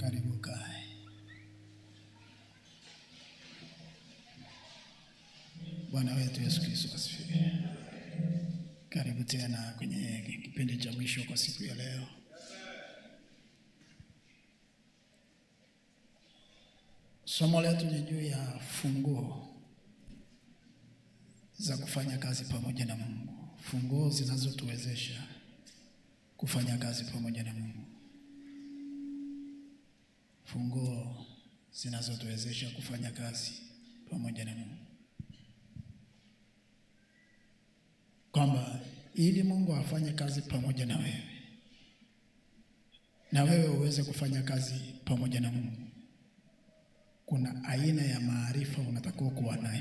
Karibu kae. Bwana wetu Yesu Kristo asifiwe. Karibu tena kwenye kipindi cha mwisho kwa siku ya leo. Somo letu ni juu ya funguo za kufanya kazi pamoja na Mungu, funguo zinazotuwezesha kufanya kazi pamoja na Mungu, funguo zinazotuwezesha kufanya kazi pamoja na Mungu, kwamba ili Mungu afanye kazi pamoja na wewe na wewe uweze kufanya kazi pamoja na Mungu, kuna aina ya maarifa unatakiwa kuwa nayo.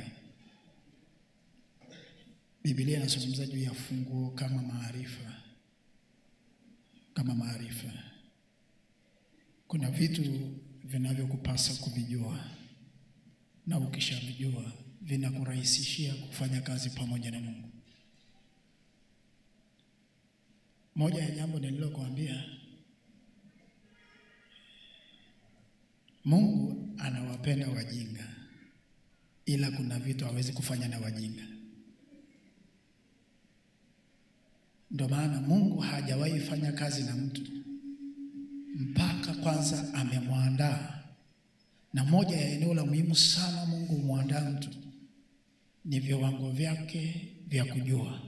Biblia inazungumza juu ya funguo kama maarifa, kama maarifa. Kuna vitu vinavyokupasa kuvijua, na ukishavijua vinakurahisishia kufanya kazi pamoja na Mungu. Moja ya jambo nililokuambia, Mungu anawapenda wajinga, ila kuna vitu hawezi kufanya na wajinga. Ndio maana Mungu hajawahi fanya kazi na mtu mpaka kwanza amemwandaa. Na moja ya eneo la muhimu sana Mungu humwandaa mtu ni viwango vyake vya kujua,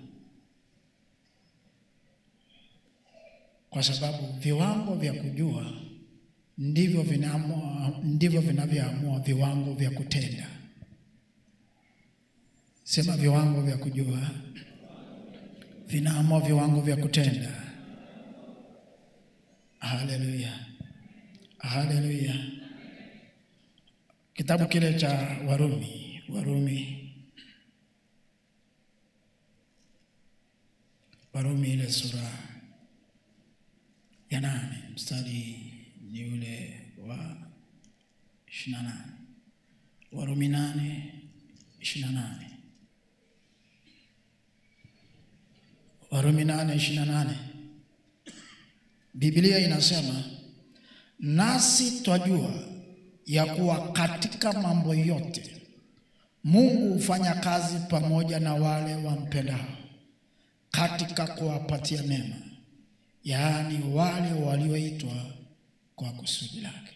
kwa sababu viwango vya kujua ndivyo vinaamua, ndivyo vinavyoamua viwango vya kutenda. Sema viwango vya kujua vinaamua viwango vya kutenda. Haleluya, haleluya. Kitabu kile cha Warumi, Warumi, Warumi ile sura ya nane mstari ni ule wa ishirini na nane Warumi nane ishirini na nane Warumi nane ishirini na nane Biblia inasema nasi twajua ya kuwa katika mambo yote Mungu hufanya kazi pamoja na wale wampendao katika kuwapatia mema, yaani wale walioitwa kwa kusudi lake.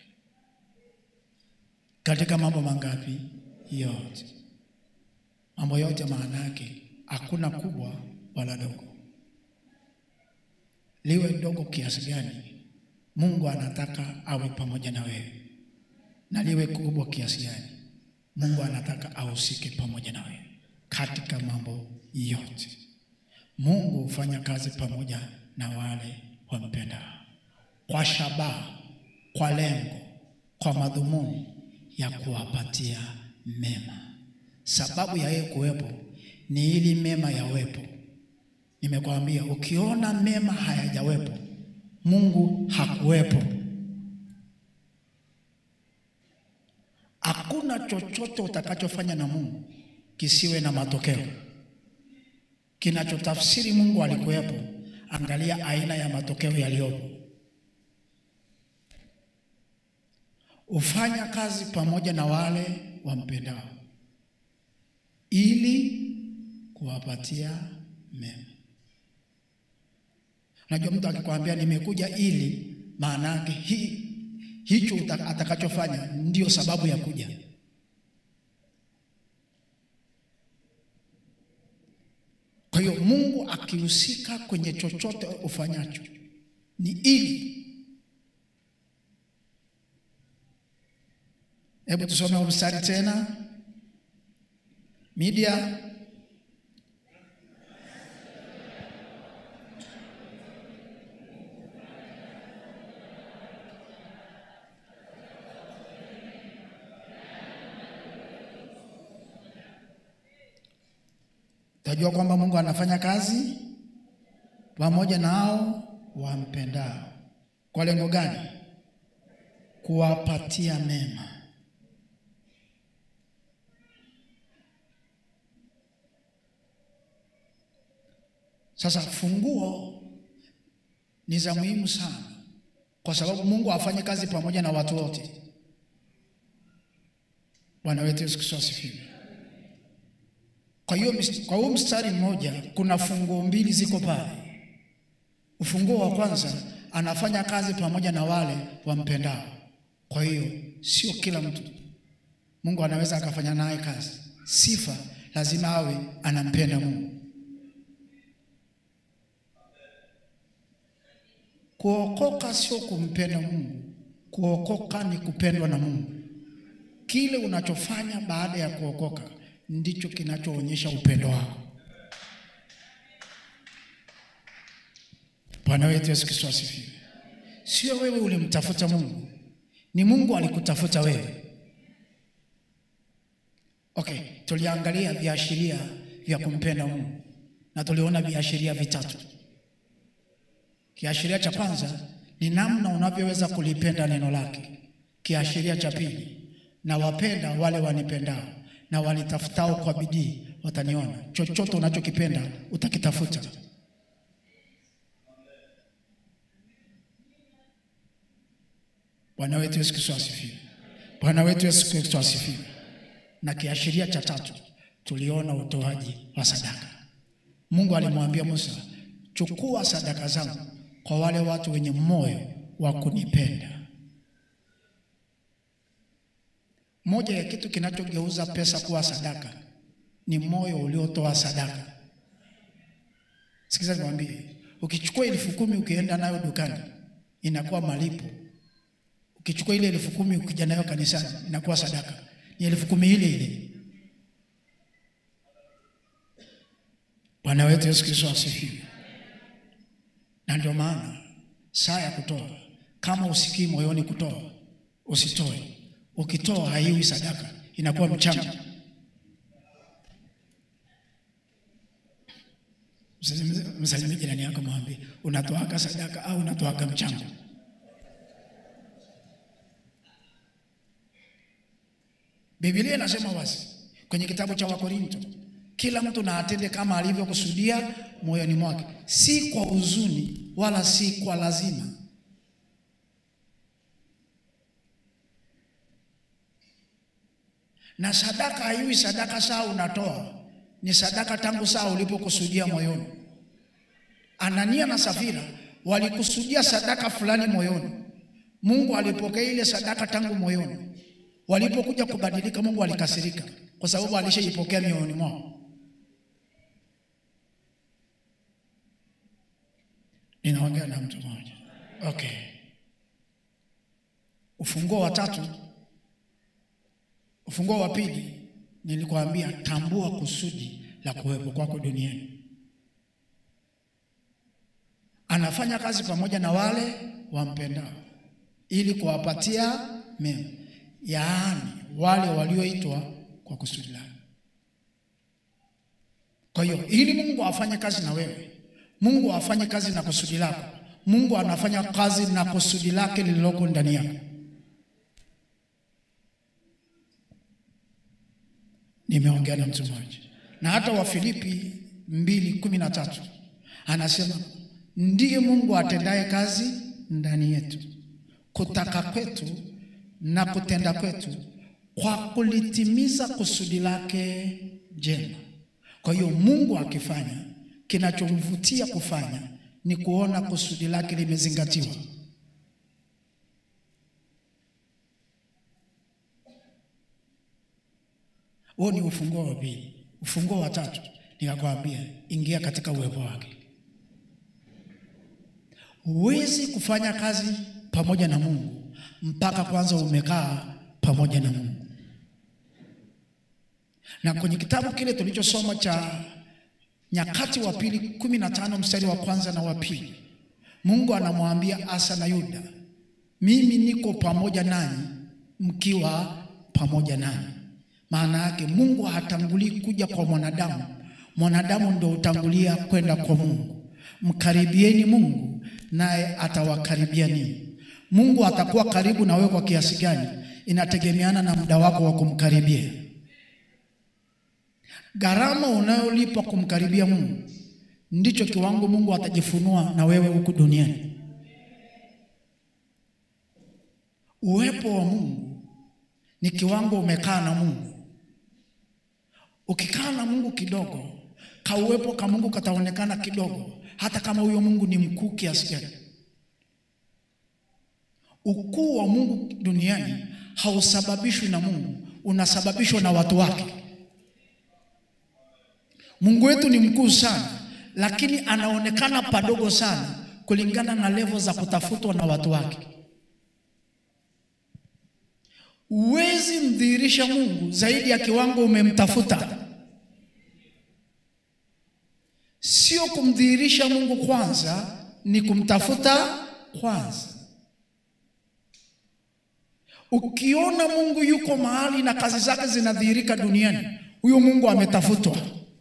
Katika mambo mangapi? Yote. Mambo yote maana yake hakuna kubwa wala dogo liwe dogo kiasi gani, Mungu anataka awe pamoja na wewe, na liwe kubwa kiasi gani, Mungu anataka ahusike pamoja na wewe katika mambo yote. Mungu hufanya kazi pamoja na wale wampendao kwa shabaha, kwa lengo, kwa madhumuni ya kuwapatia mema. Sababu ya yeye kuwepo ni ili mema yawepo. Nimekwambia, ukiona mema hayajawepo, Mungu hakuwepo. Hakuna chochote utakachofanya na Mungu kisiwe na matokeo. Kinachotafsiri Mungu alikuwepo, angalia aina ya matokeo yaliyopo. Ufanya kazi pamoja na wale wampendao ili kuwapatia mema. Unajua, mtu akikwambia nimekuja ili, maana yake hi, hicho atakachofanya ndio sababu ya kuja. Kwa hiyo Mungu akihusika kwenye chochote ufanyacho ni ili. Hebu tusome mstari tena, media Tajua kwamba Mungu anafanya kazi pamoja na hao wampendao. Kwa lengo gani? Kuwapatia mema. Sasa funguo ni za muhimu sana kwa sababu Mungu afanye kazi pamoja na watu wote. Bwana wetu Yesu Kristo asifiwe. Kwa hiyo kwa huo mstari mmoja kuna funguo mbili ziko pale. Ufunguo wa kwanza anafanya kazi pamoja na wale wampendao. Kwa hiyo sio kila mtu Mungu anaweza akafanya naye kazi. Sifa lazima awe anampenda Mungu. Kuokoka sio kumpenda Mungu, kuokoka ni kupendwa na Mungu. Kile unachofanya baada ya kuokoka ndicho kinachoonyesha upendo wako. Bwana wetu Yesu Kristo asifiwe. Sio wewe ulimtafuta Mungu, ni Mungu alikutafuta wewe. Okay, tuliangalia viashiria vya kumpenda Mungu na tuliona viashiria vitatu. Kiashiria cha kwanza ni namna unavyoweza kulipenda neno lake. Kiashiria cha pili, na wapenda wale wanipendao na wanitafutao kwa bidii wataniona. Chochote unachokipenda utakitafuta. Bwana wetu Yesu Kristo asifiwe. Bwana wetu Yesu Kristo asifiwe. Na kiashiria cha tatu tuliona utoaji wa sadaka. Mungu alimwambia Musa, chukua sadaka zangu kwa wale watu wenye moyo wa kunipenda. Moja ya kitu kinachogeuza pesa kuwa sadaka ni moyo uliotoa sadaka. Sikiza nikwambie, ukichukua elfu kumi ukienda nayo dukani inakuwa malipo. Ukichukua ile elfu kumi ukija nayo kanisani inakuwa sadaka, ni elfu kumi ile ile. Bwana wetu Yesu Kristo asifiwe. Na ndio maana saa ya kutoa, kama usikii moyoni kutoa, usitoe. Ukitoa haiwi sadaka, inakuwa mchango. Msalimie jirani yako, mwambie unatoaka sadaka au unatoaka mchango. Biblia inasema wazi kwenye kitabu cha Wakorinto, kila mtu na atende kama alivyokusudia moyoni mwake, si kwa huzuni wala si kwa lazima. Na sadaka haiwi sadaka saa unatoa, ni sadaka tangu saa ulipokusudia moyoni. Anania na Safira walikusudia sadaka fulani moyoni, Mungu alipokea ile sadaka tangu moyoni. Walipokuja kubadilika, Mungu alikasirika kwa sababu alishaipokea mioyoni mwao. Ninaongea na mtu mmoja. Okay, ufunguo wa tatu, ufunguo wa pili nilikwambia, tambua kusudi la kuwepo kwako duniani. Anafanya kazi pamoja na wale wampendao ili kuwapatia mema, yaani wale walioitwa kwa kusudi lake. Kwa hiyo ili Mungu afanye kazi na wewe, Mungu afanye kazi na kusudi lako, Mungu anafanya kazi na kusudi lake lililoko ndani yako. Nimeongea na mtu mmoja, na hata Wafilipi mbili kumi na tatu anasema ndiye Mungu atendaye kazi ndani yetu kutaka kwetu na kutenda kwetu kwa kulitimiza kusudi lake jema. Kwa hiyo Mungu akifanya, kinachomvutia kufanya ni kuona kusudi lake limezingatiwa. Huo ni ufunguo wa pili. Ufunguo wa tatu nikakwambia, ingia katika uwepo wake. Huwezi kufanya kazi pamoja na Mungu mpaka kwanza umekaa pamoja na Mungu. Na kwenye kitabu kile tulichosoma cha Nyakati wa Pili kumi na tano mstari wa kwanza na wa pili, Mungu anamwambia Asa na Yuda, mimi niko pamoja nanyi mkiwa pamoja nanyi. Maana yake Mungu hatangulii kuja kwa mwanadamu, mwanadamu ndio utangulia kwenda kwa Mungu. Mkaribieni Mungu naye atawakaribia ninyi. Mungu atakuwa karibu na wewe kwa kiasi gani, inategemeana na muda wako wa kumkaribia. Gharama unayolipa kumkaribia Mungu ndicho kiwango Mungu atajifunua na wewe huku duniani. uwepo wa Mungu ni kiwango umekaa na Mungu. Ukikaa na Mungu kidogo, kauwepo ka Mungu kataonekana kidogo, hata kama huyo Mungu ni mkuu kiasi gani. Ukuu wa Mungu duniani hausababishwi na Mungu, unasababishwa na watu wake. Mungu wetu ni mkuu sana, lakini anaonekana padogo sana kulingana na levo za kutafutwa na watu wake. Huwezi mdhihirisha Mungu zaidi ya kiwango umemtafuta. Sio kumdhihirisha Mungu kwanza, ni kumtafuta kwanza. Ukiona Mungu yuko mahali na kazi zake zinadhihirika duniani, huyo Mungu ametafutwa.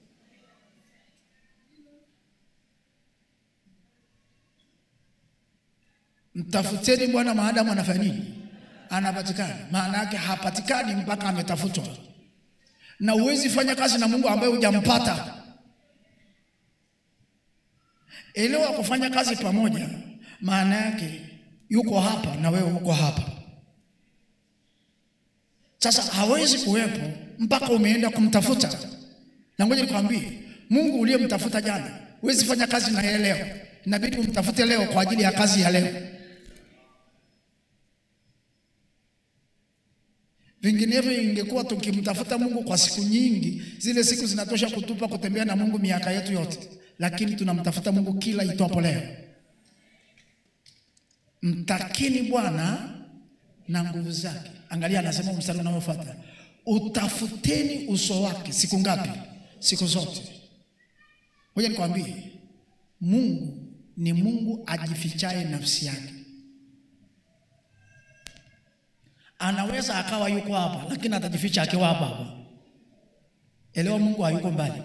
Mtafuteni Bwana maadamu anafanya nini? Anapatikana. Maana yake hapatikani mpaka ametafutwa, na huwezi fanya kazi na Mungu ambaye hujampata. Elewa, kufanya kazi pamoja maana yake yuko hapa na wewe uko hapa. Sasa hawezi kuwepo mpaka umeenda kumtafuta. Na ngoja nikwambie, Mungu uliyemtafuta jana, huwezi fanya kazi na yeye leo, inabidi umtafute leo kwa ajili ya kazi ya leo. Vinginevyo ingekuwa tukimtafuta Mungu kwa siku nyingi, zile siku zinatosha kutupa kutembea na Mungu miaka yetu yote, lakini tunamtafuta Mungu kila itwapo leo. Mtakini Bwana na nguvu zake. Angalia, anasema mstari unaofuata, utafuteni uso wake. Siku ngapi? Siku zote. Ngoja nikwambie, Mungu ni Mungu ajifichaye nafsi yake. Anaweza akawa yuko hapa, lakini atajificha akiwa hapa hapa. Elewa, Mungu hayuko mbali.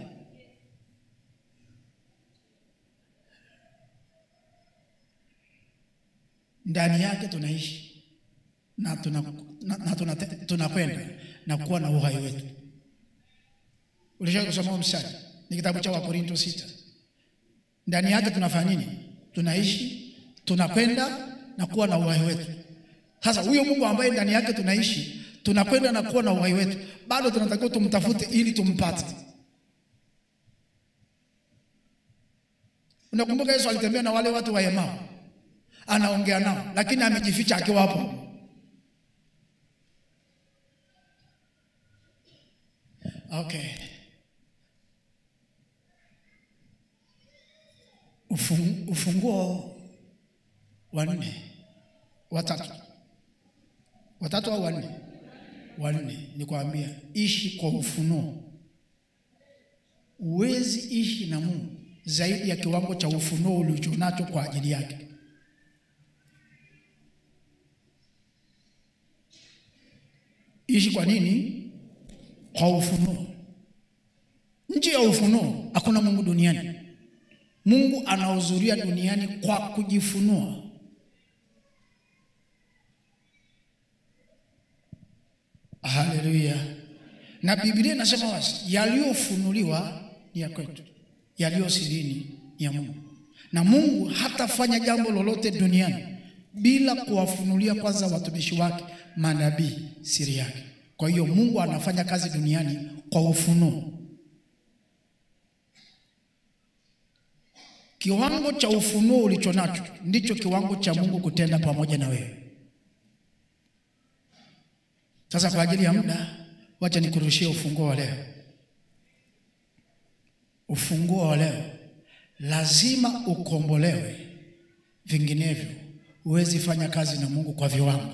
Ndani yake tunaishi na tunakwenda na, na, tuna, tunakwenda na kuwa na uhai wetu. Ulishawahi kusoma mstari? Ni kitabu cha Wakorinto sita. Ndani yake tunafanya nini? Tunaishi, tunakwenda na kuwa na uhai wetu. Sasa huyo Mungu ambaye ndani yake tunaishi, tunakwenda na kuwa na uhai wetu, bado tunatakiwa tumtafute ili tumpate. Unakumbuka Yesu alitembea na wale watu wa Emau, anaongea nao, lakini amejificha akiwa hapo. Okay. Ufung, ufunguo wa nne watatu watatu au wanne wanne, nikwambia ishi kwa ufunuo. Uwezi ishi na Mungu zaidi ya kiwango cha ufunuo ulichonacho kwa ajili yake. Ishi kwa nini? Kwa ufunuo. Nje ya ufunuo hakuna Mungu duniani. Mungu anahudhuria duniani kwa kujifunua. Haleluya! Na Biblia inasema wazi, yaliyofunuliwa ni ya kwetu, yaliyo sirini ni ya Mungu. Na Mungu hatafanya jambo lolote duniani bila kuwafunulia kwanza watumishi wake manabii siri yake. Kwa hiyo Mungu anafanya kazi duniani kwa ufunuo. Kiwango cha ufunuo ulicho nacho ndicho kiwango cha Mungu kutenda pamoja na wewe. Sasa kwa ajili ya muda, wacha nikurushie ufunguo wa leo. Ufunguo wa leo, lazima ukombolewe, vinginevyo huwezi fanya kazi na Mungu kwa viwango.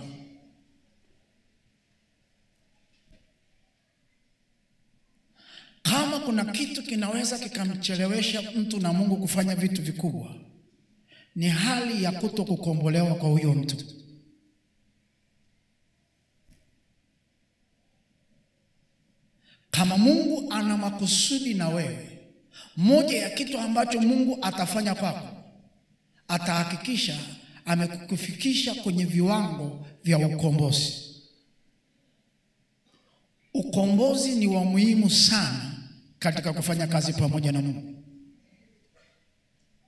Kama kuna kitu kinaweza kikamchelewesha mtu na Mungu kufanya vitu vikubwa, ni hali ya kuto kukombolewa kwa huyo mtu. Kama Mungu ana makusudi na wewe, moja ya kitu ambacho Mungu atafanya kwako, atahakikisha amekufikisha kwenye viwango vya ukombozi. Ukombozi ni wa muhimu sana katika kufanya kazi pamoja na Mungu.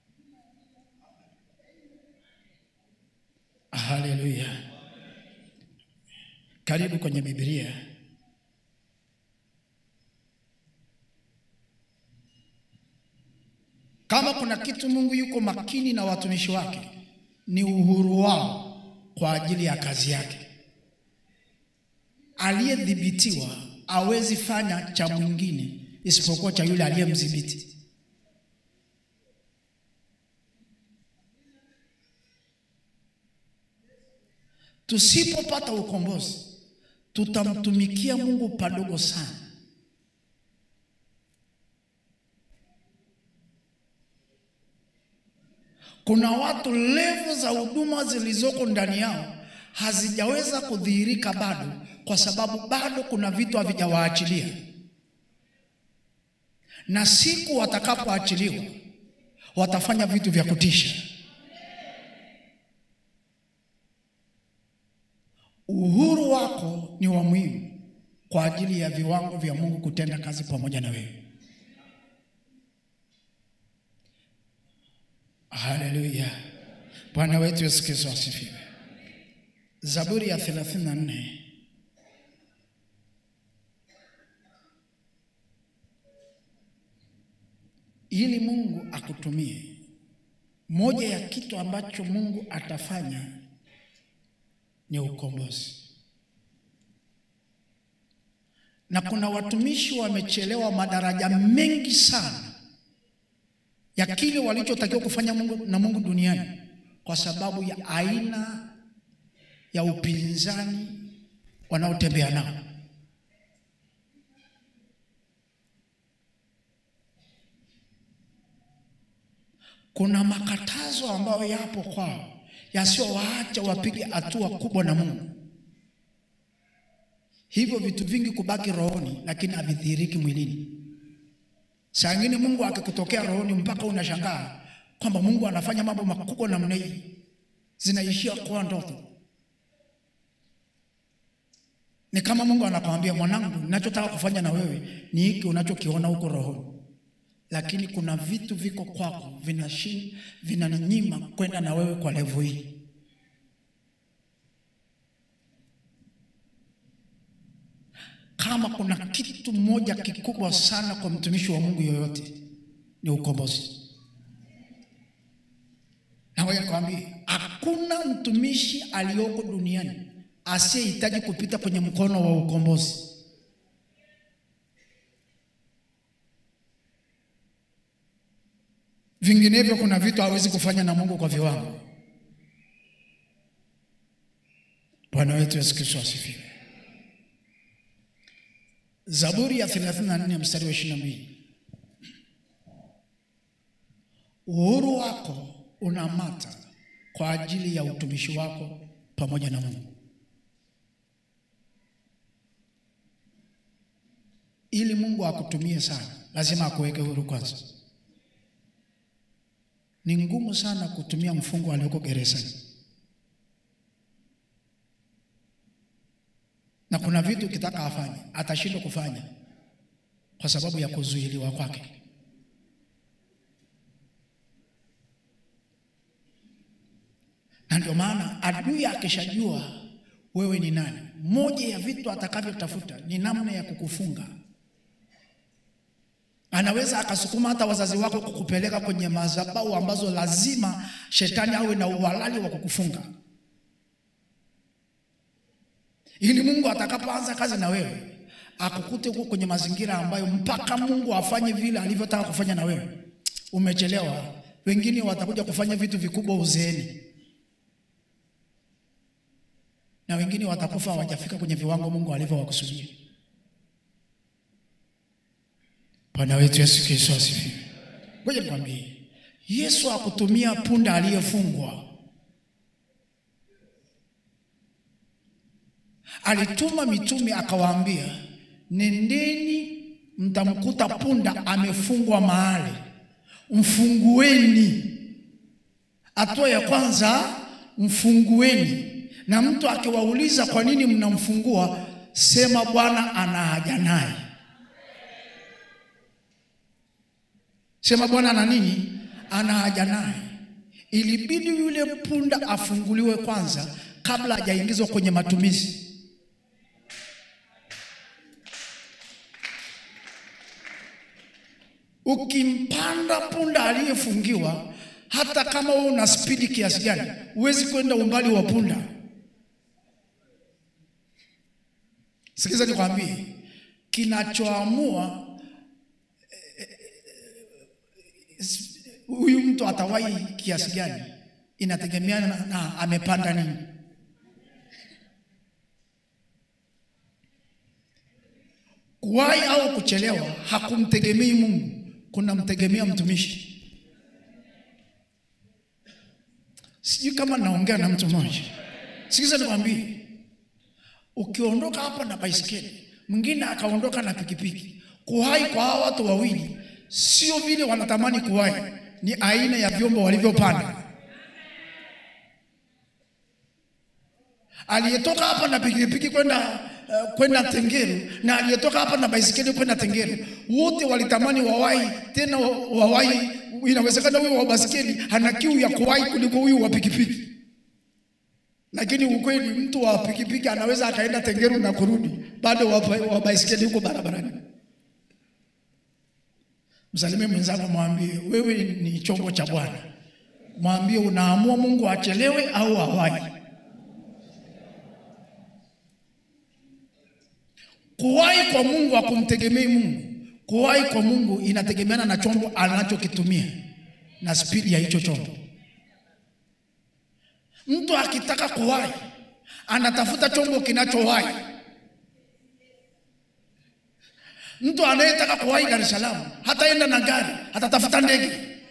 Haleluya! karibu kwenye Biblia. Kama kuna kitu Mungu yuko makini na watumishi wake ni uhuru wao kwa ajili ya kazi yake. Aliyedhibitiwa hawezi fanya cha mwingine isipokuwa cha yule aliyemdhibiti. Tusipopata ukombozi, tutamtumikia Mungu padogo sana. Kuna watu levu za huduma zilizoko ndani yao hazijaweza kudhihirika bado, kwa sababu bado kuna vitu havijawaachilia, na siku watakapoachiliwa watafanya vitu vya kutisha. Uhuru wako ni wa muhimu kwa ajili ya viwango vya Mungu kutenda kazi pamoja na wewe. Haleluya! Bwana wetu Yesu Kristo asifiwe. Zaburi ya 34 ili Mungu akutumie, moja ya kitu ambacho Mungu atafanya ni ukombozi. Na kuna watumishi wamechelewa madaraja mengi sana ya kile walichotakiwa kufanya Mungu na Mungu duniani kwa sababu ya aina ya upinzani wanaotembea nao. Kuna makatazo ambayo yapo kwao yasiyowaacha wapige hatua kubwa na Mungu. Hivyo vitu vingi kubaki rohoni, lakini havidhihiriki mwilini. Saa ingine Mungu akikutokea rohoni mpaka unashangaa kwamba Mungu anafanya mambo makubwa namna hii, zinaishia kuwa ndoto. Ni kama Mungu anakwambia, mwanangu, ninachotaka kufanya na wewe ni hiki unachokiona huko rohoni, lakini kuna vitu viko kwako vinashin vinanyima kwenda na wewe kwa levo hii. Kama kuna kitu moja kikubwa sana kwa mtumishi wa Mungu yoyote ni ukombozi. Na ngoja nikwambie, hakuna mtumishi aliyoko duniani asiyehitaji kupita kwenye mkono wa ukombozi. Vinginevyo kuna vitu hawezi kufanya na Mungu kwa viwango. Bwana wetu Yesu Kristo asifiwe. Zaburi ya 34 mstari wa 22. Uhuru wako unamata kwa ajili ya utumishi wako pamoja na Mungu. Ili Mungu akutumie sana, lazima akuweke huru kwanza. Ni ngumu sana kutumia mfungwa aliyoko gerezani, na kuna vitu ukitaka afanye atashindwa kufanya kwa sababu ya kuzuiliwa kwake. Na ndio maana adui akishajua wewe ni nani, moja ya vitu atakavyotafuta ni namna ya kukufunga. Anaweza akasukuma hata wazazi wako kukupeleka kwenye madhabahu ambazo lazima shetani awe na uhalali wa kukufunga, ili Mungu atakapoanza kazi na wewe akukute huko kwenye mazingira ambayo mpaka Mungu afanye vile alivyotaka kufanya na wewe umechelewa. Wengine watakuja kufanya vitu vikubwa uzeeni, na wengine watakufa hawajafika kwenye viwango Mungu alivyowakusudia. Bwana wetu Yesu Kristo asifiwe. Ngoja nikwambie, Yesu akutumia punda aliyefungwa. Alituma mitume akawaambia, nendeni mtamkuta punda amefungwa mahali, mfungueni. Hatua ya kwanza, mfungueni. Na mtu akiwauliza kwa nini mnamfungua, sema Bwana ana haja naye. Sema Bwana ana nini? Ana haja naye. Ilibidi yule punda afunguliwe kwanza kabla hajaingizwa kwenye matumizi. Ukimpanda punda aliyefungiwa, hata kama wewe una spidi kiasi gani, huwezi kwenda umbali wa punda. Sikiza nikwambie, kinachoamua huyu mtu atawahi kiasi gani inategemeana na, na amepanda nini. Kuwahi au kuchelewa hakumtegemei Mungu, kunamtegemea mtumishi. Sijui kama naongea na mtu mmoja. Sikiza nikwambie, ukiondoka hapa na baisikeli, mwingine akaondoka na pikipiki, kuwahi kwa hawa watu wawili sio vile wanatamani kuwahi, ni aina ya vyombo walivyopanda. Aliyetoka hapa na pikipiki kwenda uh, kwenda Tengeru na aliyetoka hapa na baisikeli kwenda Tengeru, wote walitamani wawahi, tena wawahi. Inawezekana huyu wa baisikeli ana kiu ya kuwahi kuliko huyu wa pikipiki, lakini ukweli, mtu wa pikipiki anaweza akaenda Tengeru na kurudi, bado wa, wa baisikeli huko barabarani. Msalimie mwenzako, mwambie wewe ni chombo cha Bwana. Mwambie unaamua Mungu achelewe au awahi. Kuwahi kwa Mungu hakumtegemei Mungu. Kuwahi kwa Mungu inategemeana na chombo anachokitumia na spidi ya hicho chombo. Mtu akitaka kuwahi anatafuta chombo kinachowahi. Mtu anayetaka kuwahi Dar es Salaam hataenda na gari, atatafuta ndege.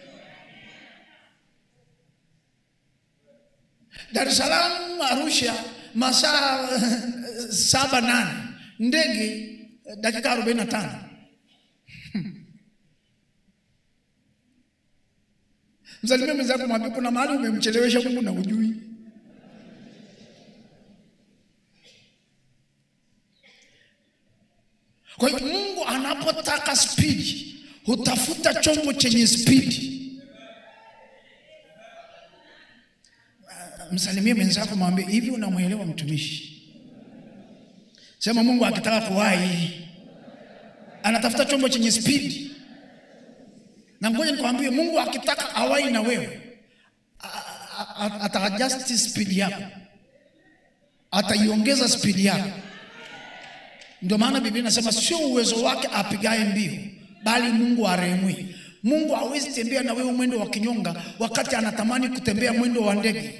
Dar es Salaam Arusha masaa saba nane, ndege dakika arobaini na tano. Msalimie mwenzako, mwambie kuna mahali umemchelewesha Mungu na ujui. Kwa hiyo Mungu anapotaka spidi hutafuta chombo chenye spidi. Msalimie mwenzako, mwambie hivi, unamwelewa mtumishi? Sema Mungu akitaka kuwahi anatafuta chombo chenye spidi. Na ngoja nikwambie, Mungu akitaka awahi na wewe ataadjust spidi yako, ataiongeza spidi yako. Ndio maana Biblia inasema sio uwezo wake apigaye mbio, bali Mungu arehemui. Mungu hawezi tembea na wewe mwendo wa kinyonga wakati anatamani kutembea mwendo wa ndege.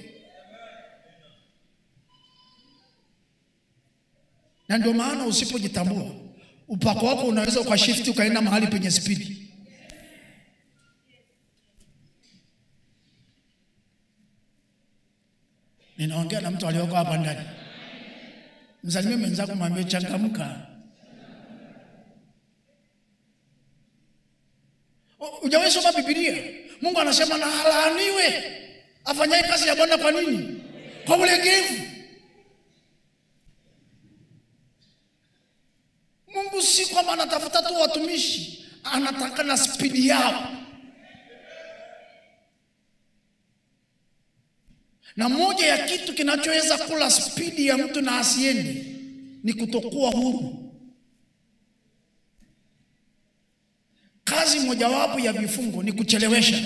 Na ndio maana usipojitambua, upako wako unaweza ukashifti ukaenda mahali penye spidi. Ninaongea na mtu aliyoko hapa ndani. Msalimie mwenzako, mwambie changamka. Hujawahi soma Biblia? Mungu anasema na alaaniwe afanyaye kazi ya Bwana. Kwa nini? Kwa ulegevu. Mungu si kwamba anatafuta tu watumishi, anataka na spidi yao. Na moja ya kitu kinachoweza kula spidi ya mtu na asiende ni kutokuwa huru. Kazi mojawapo ya vifungo ni kuchelewesha.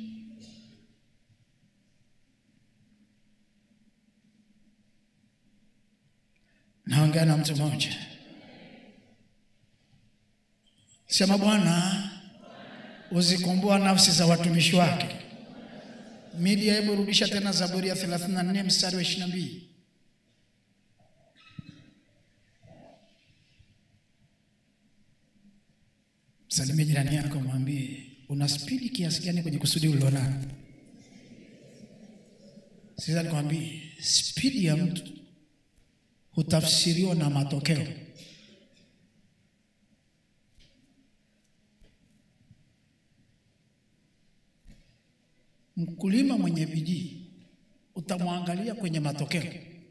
Naongea na mtu mmoja, sema Bwana, uzikomboa nafsi za watumishi wake. Media, hebu rudisha tena Zaburi ya 34 mstari wa 22. Salimia jirani yako, mwambie una spidi kiasi gani kwenye kusudi ulilonalo. Sasa nikwambie, spidi ya mtu hutafsiriwa na matokeo. Mkulima mwenye bidii utamwangalia kwenye matokeo.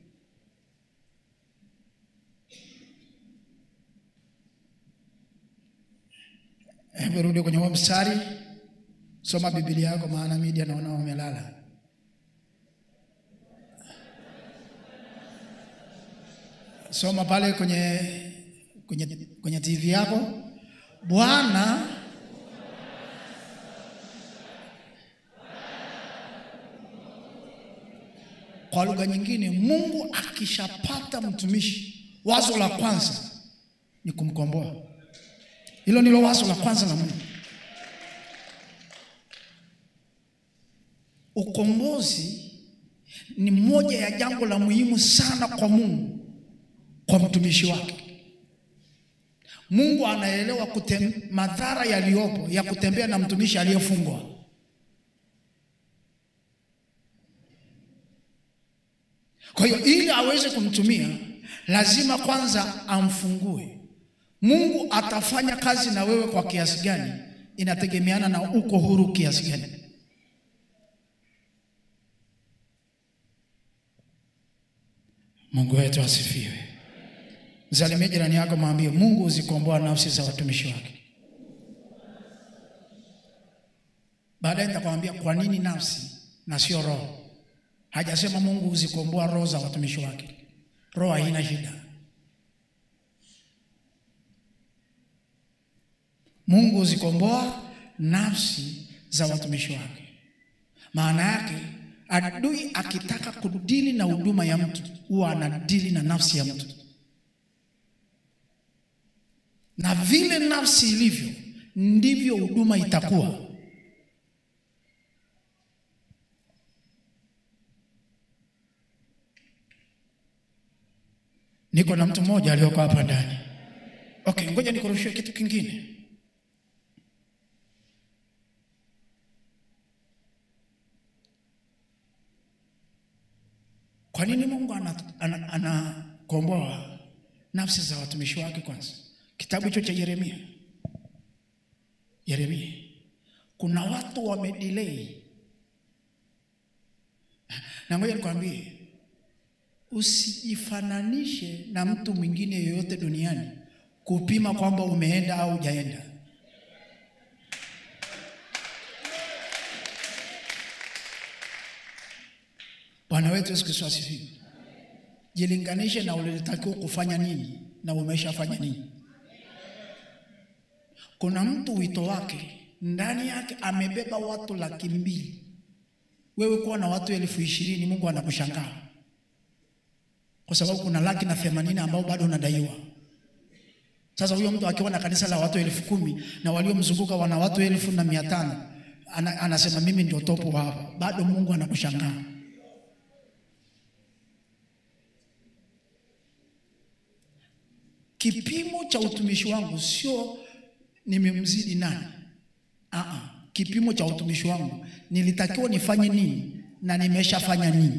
Hebu rudi kwenye huo mstari, soma Biblia yako, maana media naona wamelala. Soma pale kwenye, kwenye, kwenye TV yako. Bwana Kwa lugha nyingine, Mungu akishapata mtumishi, wazo la kwanza ni kumkomboa. Hilo ndilo wazo la kwanza la Mungu. Ukombozi ni moja ya jambo la muhimu sana kwa Mungu, kwa mtumishi wake. Mungu anaelewa kutem, madhara yaliyopo ya kutembea na mtumishi aliyefungwa. Kwa hiyo ili aweze kumtumia lazima kwanza amfungue. Mungu atafanya kazi na wewe kwa kiasi gani, inategemeana na uko huru kiasi gani. Mungu wetu asifiwe. Msalimie jirani yako, mwambie Mungu huzikomboa nafsi za watumishi wake. Baadaye nitakwambia kwa nini nafsi na sio roho. Hajasema Mungu huzikomboa roho za watumishi wake. Roho haina shida. Mungu huzikomboa nafsi za watumishi wake. Maana yake adui akitaka kudili na huduma ya mtu huwa anadili na nafsi ya mtu, na vile nafsi ilivyo ndivyo huduma itakuwa. Niko na mtu mmoja aliyoko hapa ndani. Okay, ngoja nikurushie kitu kingine. Kwa nini Mungu anakomboa ana, ana nafsi za watumishi wake? Kwanza kitabu hicho cha Yeremia, Yeremia, kuna watu wamedelay, na ngoja nikwambie, usijifananishe na mtu mwingine yoyote duniani kupima kwamba umeenda au hujaenda. Bwana wetu Yesu Kristo asifiwe. Jilinganishe na ulitakiwa kufanya nini na umeshafanya nini. Kuna mtu wito wake ndani yake amebeba watu laki mbili, wewe kuwa na watu elfu ishirini Mungu anakushangaa kwa sababu kuna laki na themanini ambao bado unadaiwa. Sasa huyo mtu akiwa na kanisa la watu elfu kumi na waliomzunguka wana watu elfu na mia tano ana, anasema mimi ndio topo hapa, bado Mungu anakushangaa. Kipimo cha utumishi wangu sio nimemzidi nani. Aa, kipimo cha utumishi wangu nilitakiwa nifanye nini na nimeshafanya nini.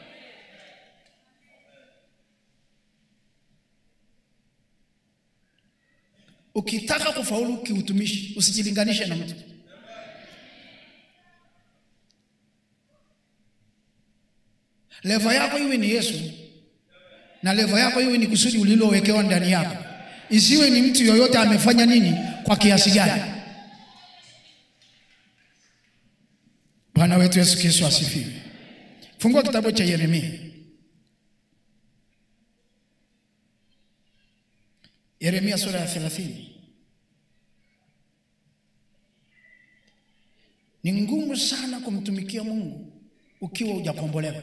Ukitaka kufaulu kiutumishi usijilinganishe na mtu. Levo yako iwe ni Yesu na levo yako iwe ni kusudi ulilowekewa ndani yako, isiwe ni mtu yoyote amefanya nini kwa kiasi gani. Bwana wetu Yesu Kristo asifiwe. Fungua kitabu cha Yeremia, Yeremia sura ya thelathini. Ni ngumu sana kumtumikia Mungu ukiwa hujakombolewa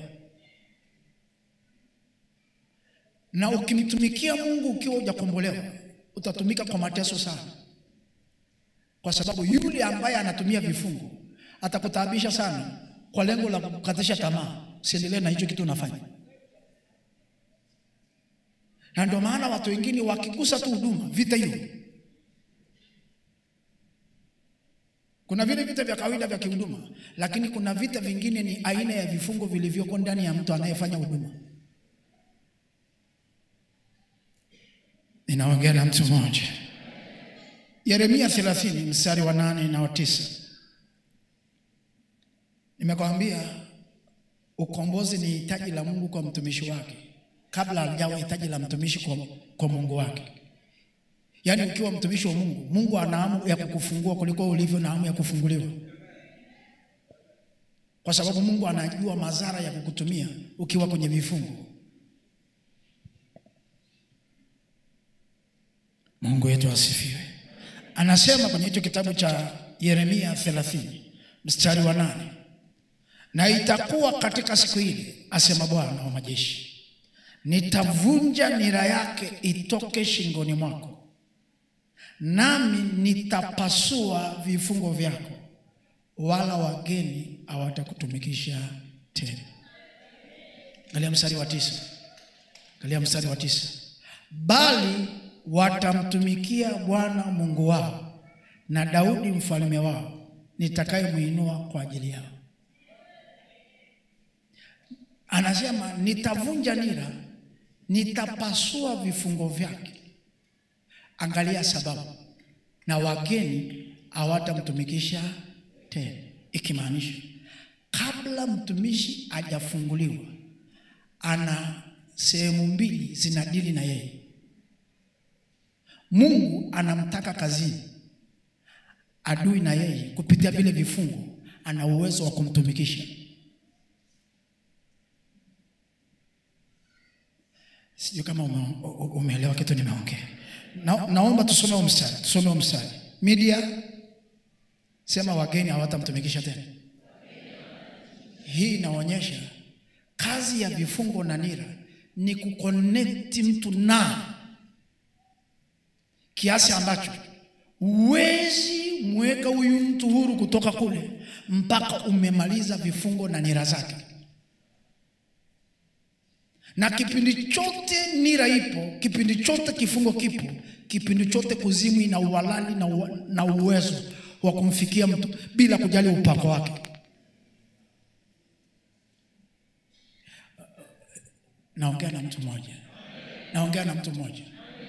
na ukimtumikia Mungu ukiwa hujakombolewa utatumika kwa mateso sana, kwa sababu yule ambaye anatumia vifungo atakutaabisha sana kwa lengo la kukatisha tamaa, siendelee na hicho kitu unafanya. Na ndio maana watu wengine wakigusa tu huduma, vita hiyo. Kuna vile vita vya kawaida vya kihuduma, lakini kuna vita vingine ni aina ya vifungo vilivyoko ndani ya mtu anayefanya huduma. Ninaongea na mtu mmoja. Yeremia 30 mstari wa nane na wa tisa. Nimekwambia ukombozi ni hitaji la Mungu kwa mtumishi wake kabla hajawa hitaji la mtumishi kwa, kwa Mungu wake. Yaani ukiwa mtumishi wa Mungu, Mungu ana hamu ya kukufungua kuliko ulivyo na hamu ya kufunguliwa, kwa sababu Mungu anajua madhara ya kukutumia ukiwa kwenye vifungo. Mungu wetu asifiwe. Anasema kwenye hicho kitabu cha Yeremia 30 mstari wa nane, Na itakuwa katika siku ile, asema Bwana wa majeshi, nitavunja nira yake itoke shingoni mwako, nami nitapasua vifungo vyako, wala wageni hawatakutumikisha tena. Angalia mstari wa tisa. Angalia mstari wa tisa. Bali watamtumikia Bwana Mungu wao na Daudi mfalme wao nitakayemwinua kwa ajili yao. Anasema nitavunja nira, nitapasua vifungo vyake. Angalia sababu, na wageni hawatamtumikisha tena, ikimaanisha kabla mtumishi hajafunguliwa ana sehemu mbili zinadili na yeye. Mungu anamtaka kazini, adui na yeye kupitia vile vifungo ana uwezo wa kumtumikisha. Sijui kama ume, umeelewa kitu nimeongea. Na, naomba tusome huo mstari, tusome huo mstari. Media sema wageni hawatamtumikisha tena. Hii inaonyesha kazi ya vifungo na nira ni kuconnect mtu na kiasi ambacho huwezi mweka huyu mtu huru kutoka kule mpaka umemaliza vifungo na nira zake. Na kipindi chote nira ipo, kipindi chote kifungo kipo, kipindi chote kuzimu ina uhalali na, u, na uwezo wa kumfikia mtu bila kujali upako wake. Naongea na mtu mmoja, naongea na mtu mmoja.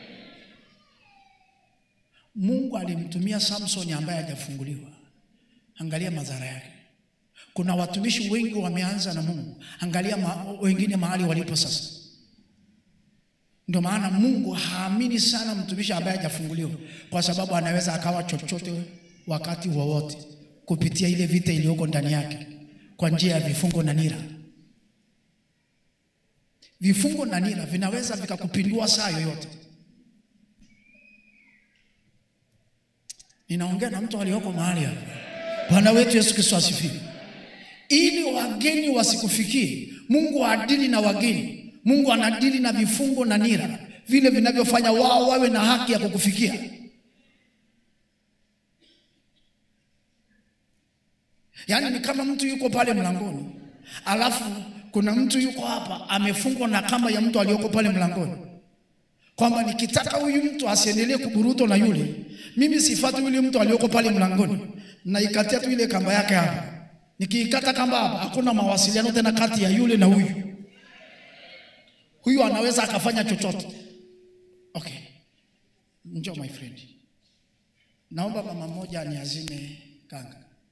Mungu alimtumia Samsoni ambaye hajafunguliwa. Angalia madhara yake. Kuna watumishi wengi wameanza na Mungu, angalia ma, wengine mahali walipo sasa. Ndio maana Mungu haamini sana mtumishi ambaye hajafunguliwa, kwa sababu anaweza akawa chochote wakati wowote kupitia ile vita iliyoko ndani yake kwa njia ya vifungo na nira. Vifungo na nira vinaweza vikakupindua saa yoyote. Ninaongea na mtu aliyoko mahali hapa. Bwana wetu Yesu Kristo asifiwe. Ili wageni wasikufikie, Mungu adili na wageni. Mungu anadili na vifungo na nira, vile vinavyofanya wao wawe na haki ya kukufikia. Yaani ni kama mtu yuko pale mlangoni, alafu kuna mtu yuko hapa amefungwa na kamba ya mtu aliyoko pale mlangoni, kwamba nikitaka huyu mtu asiendelee kuburuto na yule, mimi sifati yule mtu aliyoko pale mlangoni, naikatia tu ile kamba yake hapa. Nikiikata kamba hapa, hakuna mawasiliano tena kati ya yule na huyu. Huyu anaweza akafanya chochote. Okay, njoo my friend, naomba mama mmoja aniazime kanga,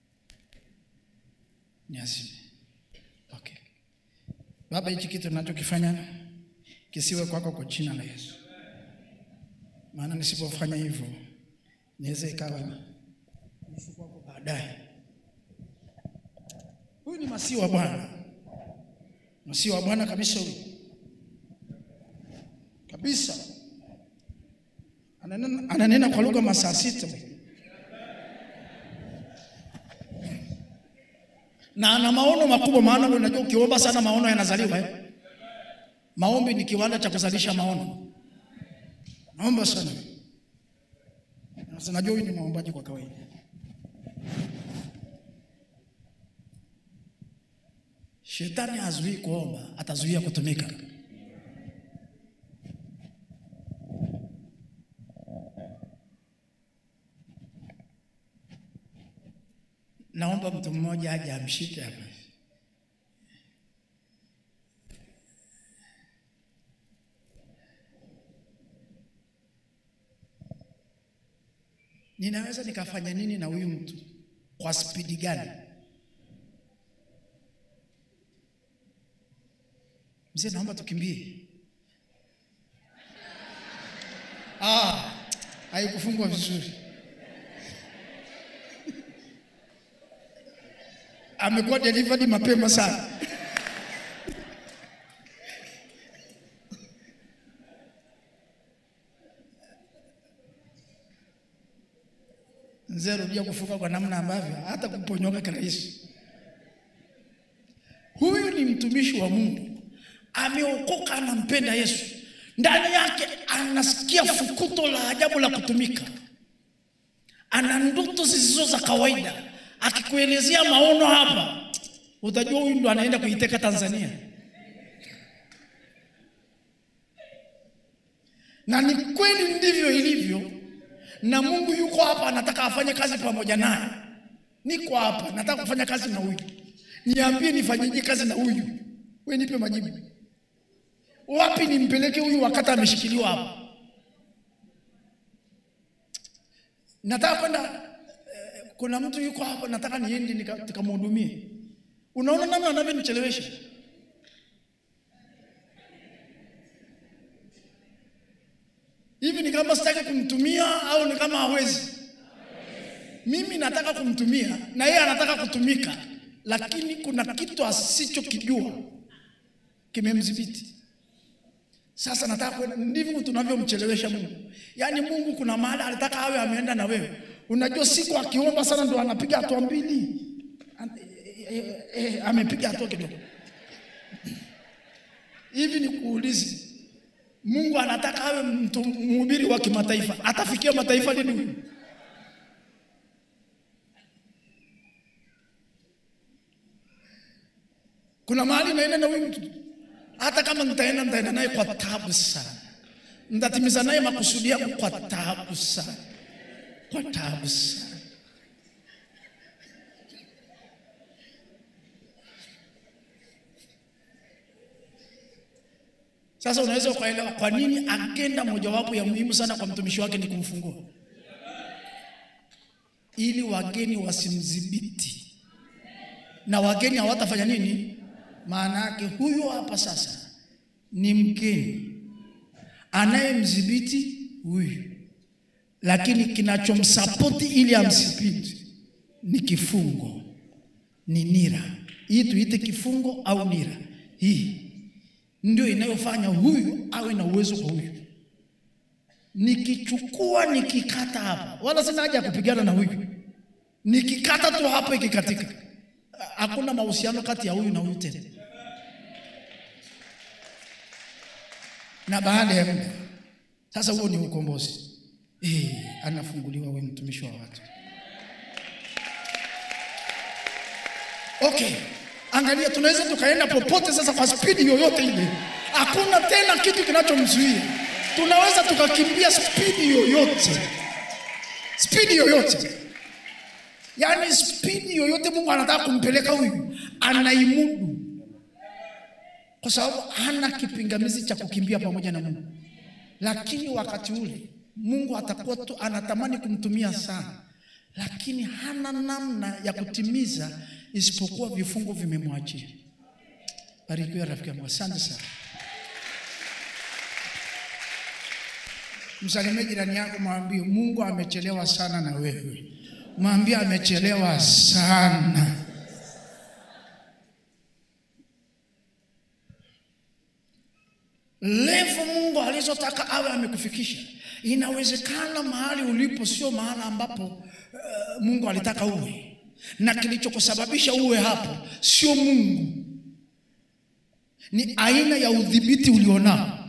niazime. Okay. Baba, hichi kitu ninachokifanya kisiwe kwako kwa jina la Yesu, maana nisipofanya hivyo niweze ikawa nisu kwako baadaye. Huyu ni masihi wa Bwana, masihi wa Bwana kabisa, huyu kabisa, ananena, ananena kwa lugha masaa sita na ana maono makubwa. Maana unajua ukiomba sana maono yanazaliwa eh? Maombi ni kiwanda cha kuzalisha maono. Naomba sana. Sasa najua huyu ni maombaji kwa kawaida. Shetani hazuii kuomba, atazuia kutumika. Naomba mtu mmoja aje amshike hapa. Ninaweza nikafanya nini na huyu mtu kwa spidi gani? Mzee, naomba tukimbie. Ah, haikufungwa vizuri. Amekuwa delivered mapema sana. Mzee, rudia kufunga kwa namna ambavyo hata kuponyoka kirahisi. mtumishi wa Mungu ameokoka, anampenda Yesu, ndani yake anasikia fukuto la ajabu la kutumika, ana ndoto zisizo za kawaida. Akikuelezea maono hapa, utajua huyu ndo anaenda kuiteka Tanzania. Na ni kweli ndivyo ilivyo, na Mungu yuko hapa, anataka afanye kazi pamoja naye. Niko hapa, nataka kufanya kazi na huyu, niambie nifanyeje kazi na huyu? We nipe majibu, wapi nimpeleke huyu wakati ameshikiliwa hapa? Nataka kwenda eh, kuna mtu yuko hapa, nataka niende nikamhudumie. Unaona namna anavyonichelewesha. Hivi ni kama sitaki kumtumia au ni kama hawezi? Mimi nataka kumtumia na yeye anataka kutumika, lakini kuna kitu asichokijua kimemdhibiti. Sasa nataka kwenda, ndivyo tunavyomchelewesha Mungu. Yaani Mungu kuna mahali alitaka awe ameenda na wewe. Unajua siku akiomba sana ndo anapiga hatua mbili. E, e, e, amepiga hatua kidogo. Hivi ni kuulizi, Mungu anataka awe mtu mhubiri wa kimataifa, atafikia mataifa lini huyu? Kuna mahali naenda na huyu mtu, hata kama nitaenda nitaenda naye kwa taabu sana, nitatimiza naye makusudi yangu kwa taabu sana, kwa taabu sana. Sasa unaweza ukaelewa kwa nini agenda mojawapo ya muhimu sana kwa mtumishi wake ni kumfungua, ili wageni wasimdhibiti, na wageni hawatafanya nini? Maana yake huyu hapa sasa ni mgeni anayemdhibiti huyu, lakini kinachomsapoti ili amdhibiti ni kifungo, ni nira. Hii tuite kifungo au nira, hii ndio inayofanya huyu awe na uwezo kwa huyu. Nikichukua nikikata hapa, wala sina haja ya kupigana na huyu, nikikata tu hapa ikikatika, hakuna mahusiano kati ya huyu na huyu tena. Na baada ya muda sasa, huo ni ukombozi. Eh, anafunguliwa we mtumishi wa watu. Okay. Angalia, tunaweza tukaenda popote sasa kwa spidi yoyote ile, hakuna tena kitu kinachomzuia. Tunaweza tukakimbia spidi yoyote, spidi yoyote, yaani spidi yoyote Mungu anataka kumpeleka huyu, anaimudu kwa sababu hana kipingamizi cha kukimbia pamoja na Mungu. Lakini wakati ule Mungu atakuwa tu anatamani kumtumia sana, lakini hana namna ya kutimiza isipokuwa vifungo vimemwachia. Barikiwa rafiki yangu, asante sana. Msalimie jirani yako, mwambie Mungu amechelewa sana na wewe. Mwambie amechelewa sana. Levo Mungu alizotaka awe amekufikisha. Inawezekana mahali ulipo sio mahali ambapo uh, Mungu alitaka uwe na kilichokusababisha uwe hapo sio Mungu, ni aina ya udhibiti ulionao.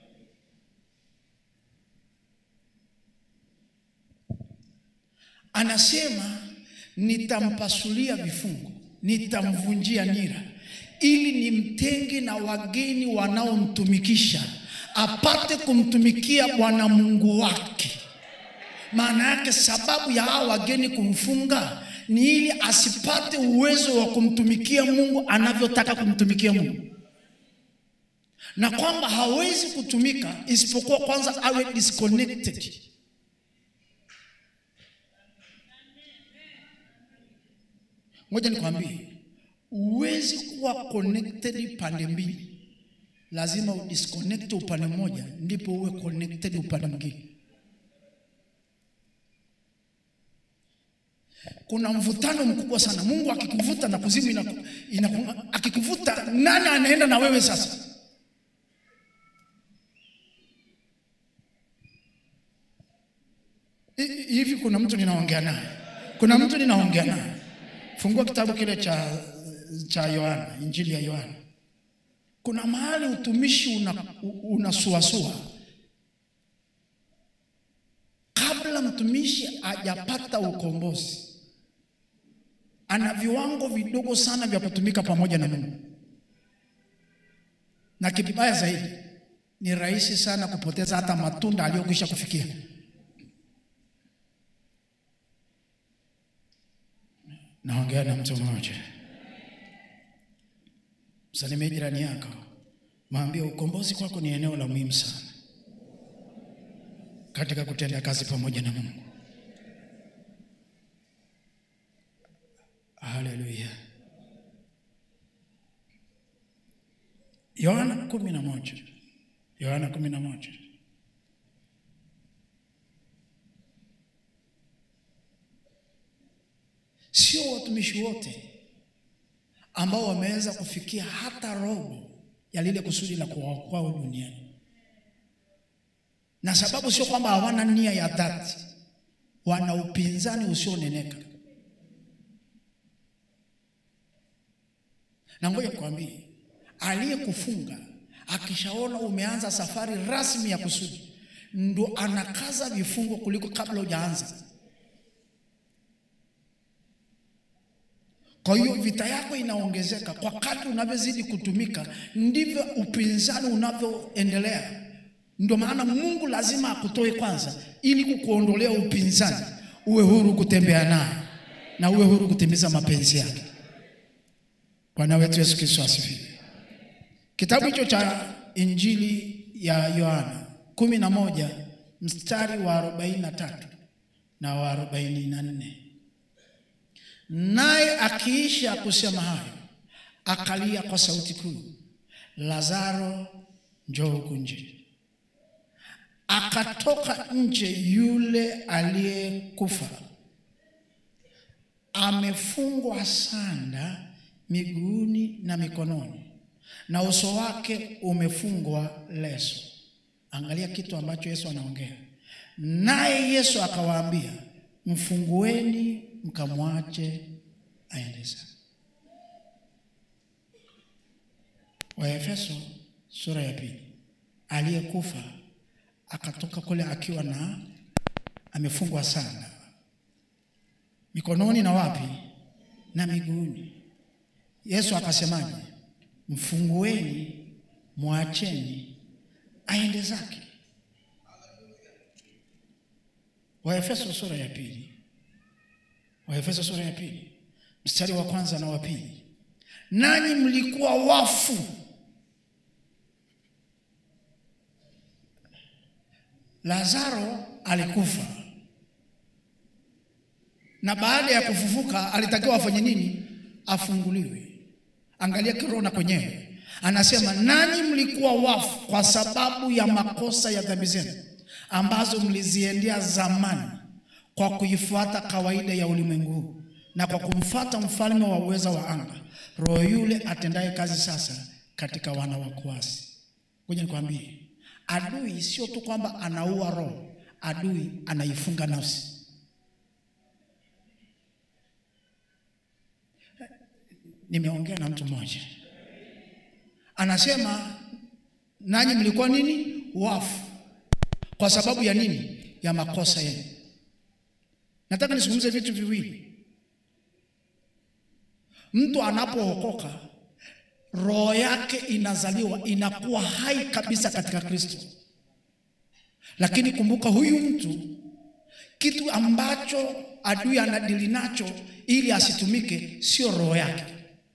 Anasema nitampasulia vifungo, nitamvunjia nira, ili nimtenge na wageni wanaomtumikisha, apate kumtumikia Bwana Mungu wake. Maana yake sababu ya hawa wageni kumfunga ni ili asipate uwezo wa kumtumikia Mungu anavyotaka kumtumikia Mungu, na kwamba hawezi kutumika isipokuwa kwanza awe disconnected. Ngoja nikwambie, huwezi kuwa connected pande mbili, lazima udisconnect upande mmoja ndipo uwe connected upande mwingine. Kuna mvutano mkubwa sana. Mungu akikuvuta na kuzimu inaku, inaku, akikuvuta nani anaenda na wewe sasa? Hivi kuna mtu ninaongea naye, kuna mtu ninaongea naye. Fungua kitabu kile cha cha Yohana, Injili ya Yohana, kuna mahali utumishi unasuasua una kabla mtumishi hajapata ukombozi, ana viwango vidogo sana vya kutumika pamoja na Mungu, na kibaya zaidi ni rahisi sana kupoteza hata matunda aliyokwisha kufikia. Naongea na mtu mmoja. Msalimie jirani yako, mwambie ukombozi kwako ni eneo la muhimu sana katika kutenda kazi pamoja na Mungu. Haleluya. Yohana kumi na moja Yohana kumi na moja Sio watumishi wote ambao wameweza kufikia hata robo ya lile kusudi la kuwaokoa duniani, na sababu sio kwamba hawana nia ya dhati, wana upinzani usioneneka. Na ngoja nikwambie, aliyekufunga akishaona umeanza safari rasmi ya kusudi, ndo anakaza vifungo kuliko kabla hujaanza. Kwa hiyo vita yako inaongezeka kwa kadri unavyozidi kutumika, ndivyo upinzani unavyoendelea. Ndio maana Mungu lazima akutoe kwanza, ili kukuondolea upinzani, uwe huru kutembea naye na uwe huru kutimiza mapenzi yake. Bwana wetu Yesu Kristo asifiwe. Kitabu hicho cha Injili ya Yohana kumi na moja mstari wa arobaini na tatu na wa arobaini na nne Naye akiisha kusema hayo, akalia kwa sauti kuu, Lazaro, njoo huku nje. Akatoka nje yule aliyekufa, amefungwa sanda miguuni na mikononi, na uso wake umefungwa leso. Angalia kitu ambacho Yesu anaongea naye. Yesu akawaambia, mfungueni mkamwache aende zake. Waefeso sura ya pili. Aliyekufa akatoka kule akiwa na amefungwa sana mikononi na wapi na miguuni. Yesu akasemaje? Mfungueni, mwacheni aende zake. Waefeso sura ya pili Waefeso sura ya pili mstari wa kwanza na wa pili. Nanyi mlikuwa wafu Lazaro alikufa, na baada ya kufufuka alitakiwa afanye nini? Afunguliwe. Angalia Kirona kwenyewe anasema, nanyi mlikuwa wafu kwa sababu ya makosa ya dhambi zenu ambazo mliziendea zamani kwa kuifuata kawaida ya ulimwengu huu na kwa kumfuata mfalme wa uweza wa anga, roho yule atendaye kazi sasa katika wana wa kuasi. Ngoja nikwambie, adui sio tu kwamba anaua roho, adui anaifunga nafsi. Nimeongea na mtu mmoja anasema, nanyi mlikuwa nini? Wafu. Kwa sababu ya nini? Ya makosa yenu. Nataka nizungumze vitu viwili. Mtu anapookoka roho yake inazaliwa inakuwa hai kabisa katika Kristo, lakini kumbuka, huyu mtu kitu ambacho adui anadili nacho ili asitumike sio roho yake.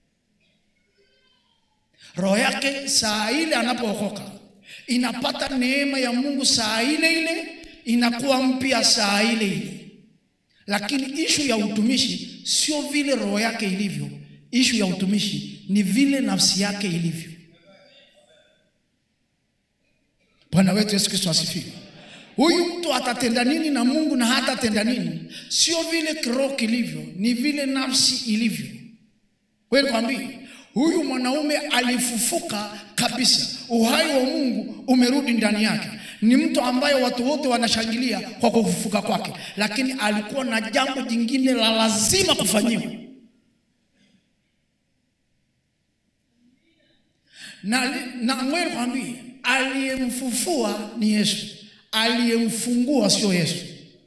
Roho yake saa ile anapookoka inapata neema ya Mungu saa ile ile, inakuwa mpya saa ile ile lakini ishu ya utumishi sio vile roho yake ilivyo. Ishu ya utumishi ni vile nafsi yake ilivyo. Bwana wetu Yesu Kristo asifiwe. Huyu mtu atatenda nini na Mungu na hatatenda nini, sio vile kiroho kilivyo, ni vile nafsi ilivyo. Wewe nikwambie, huyu mwanaume alifufuka kabisa, uhai wa Mungu umerudi ndani yake ni mtu ambaye watu wote wanashangilia kwa kufufuka kwake, lakini alikuwa na jambo jingine la lazima kufanyiwa, na, na ngoja nikwambie, aliyemfufua ni Yesu, aliyemfungua sio Yesu.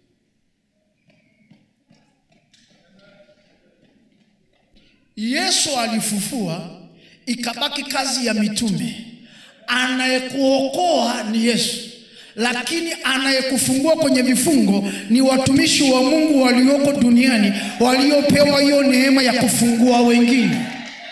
Yesu alifufua, ikabaki kazi ya mitume. Anayekuokoa ni Yesu, lakini anayekufungua kwenye vifungo ni watumishi wa Mungu walioko duniani waliopewa hiyo neema ya kufungua wengine.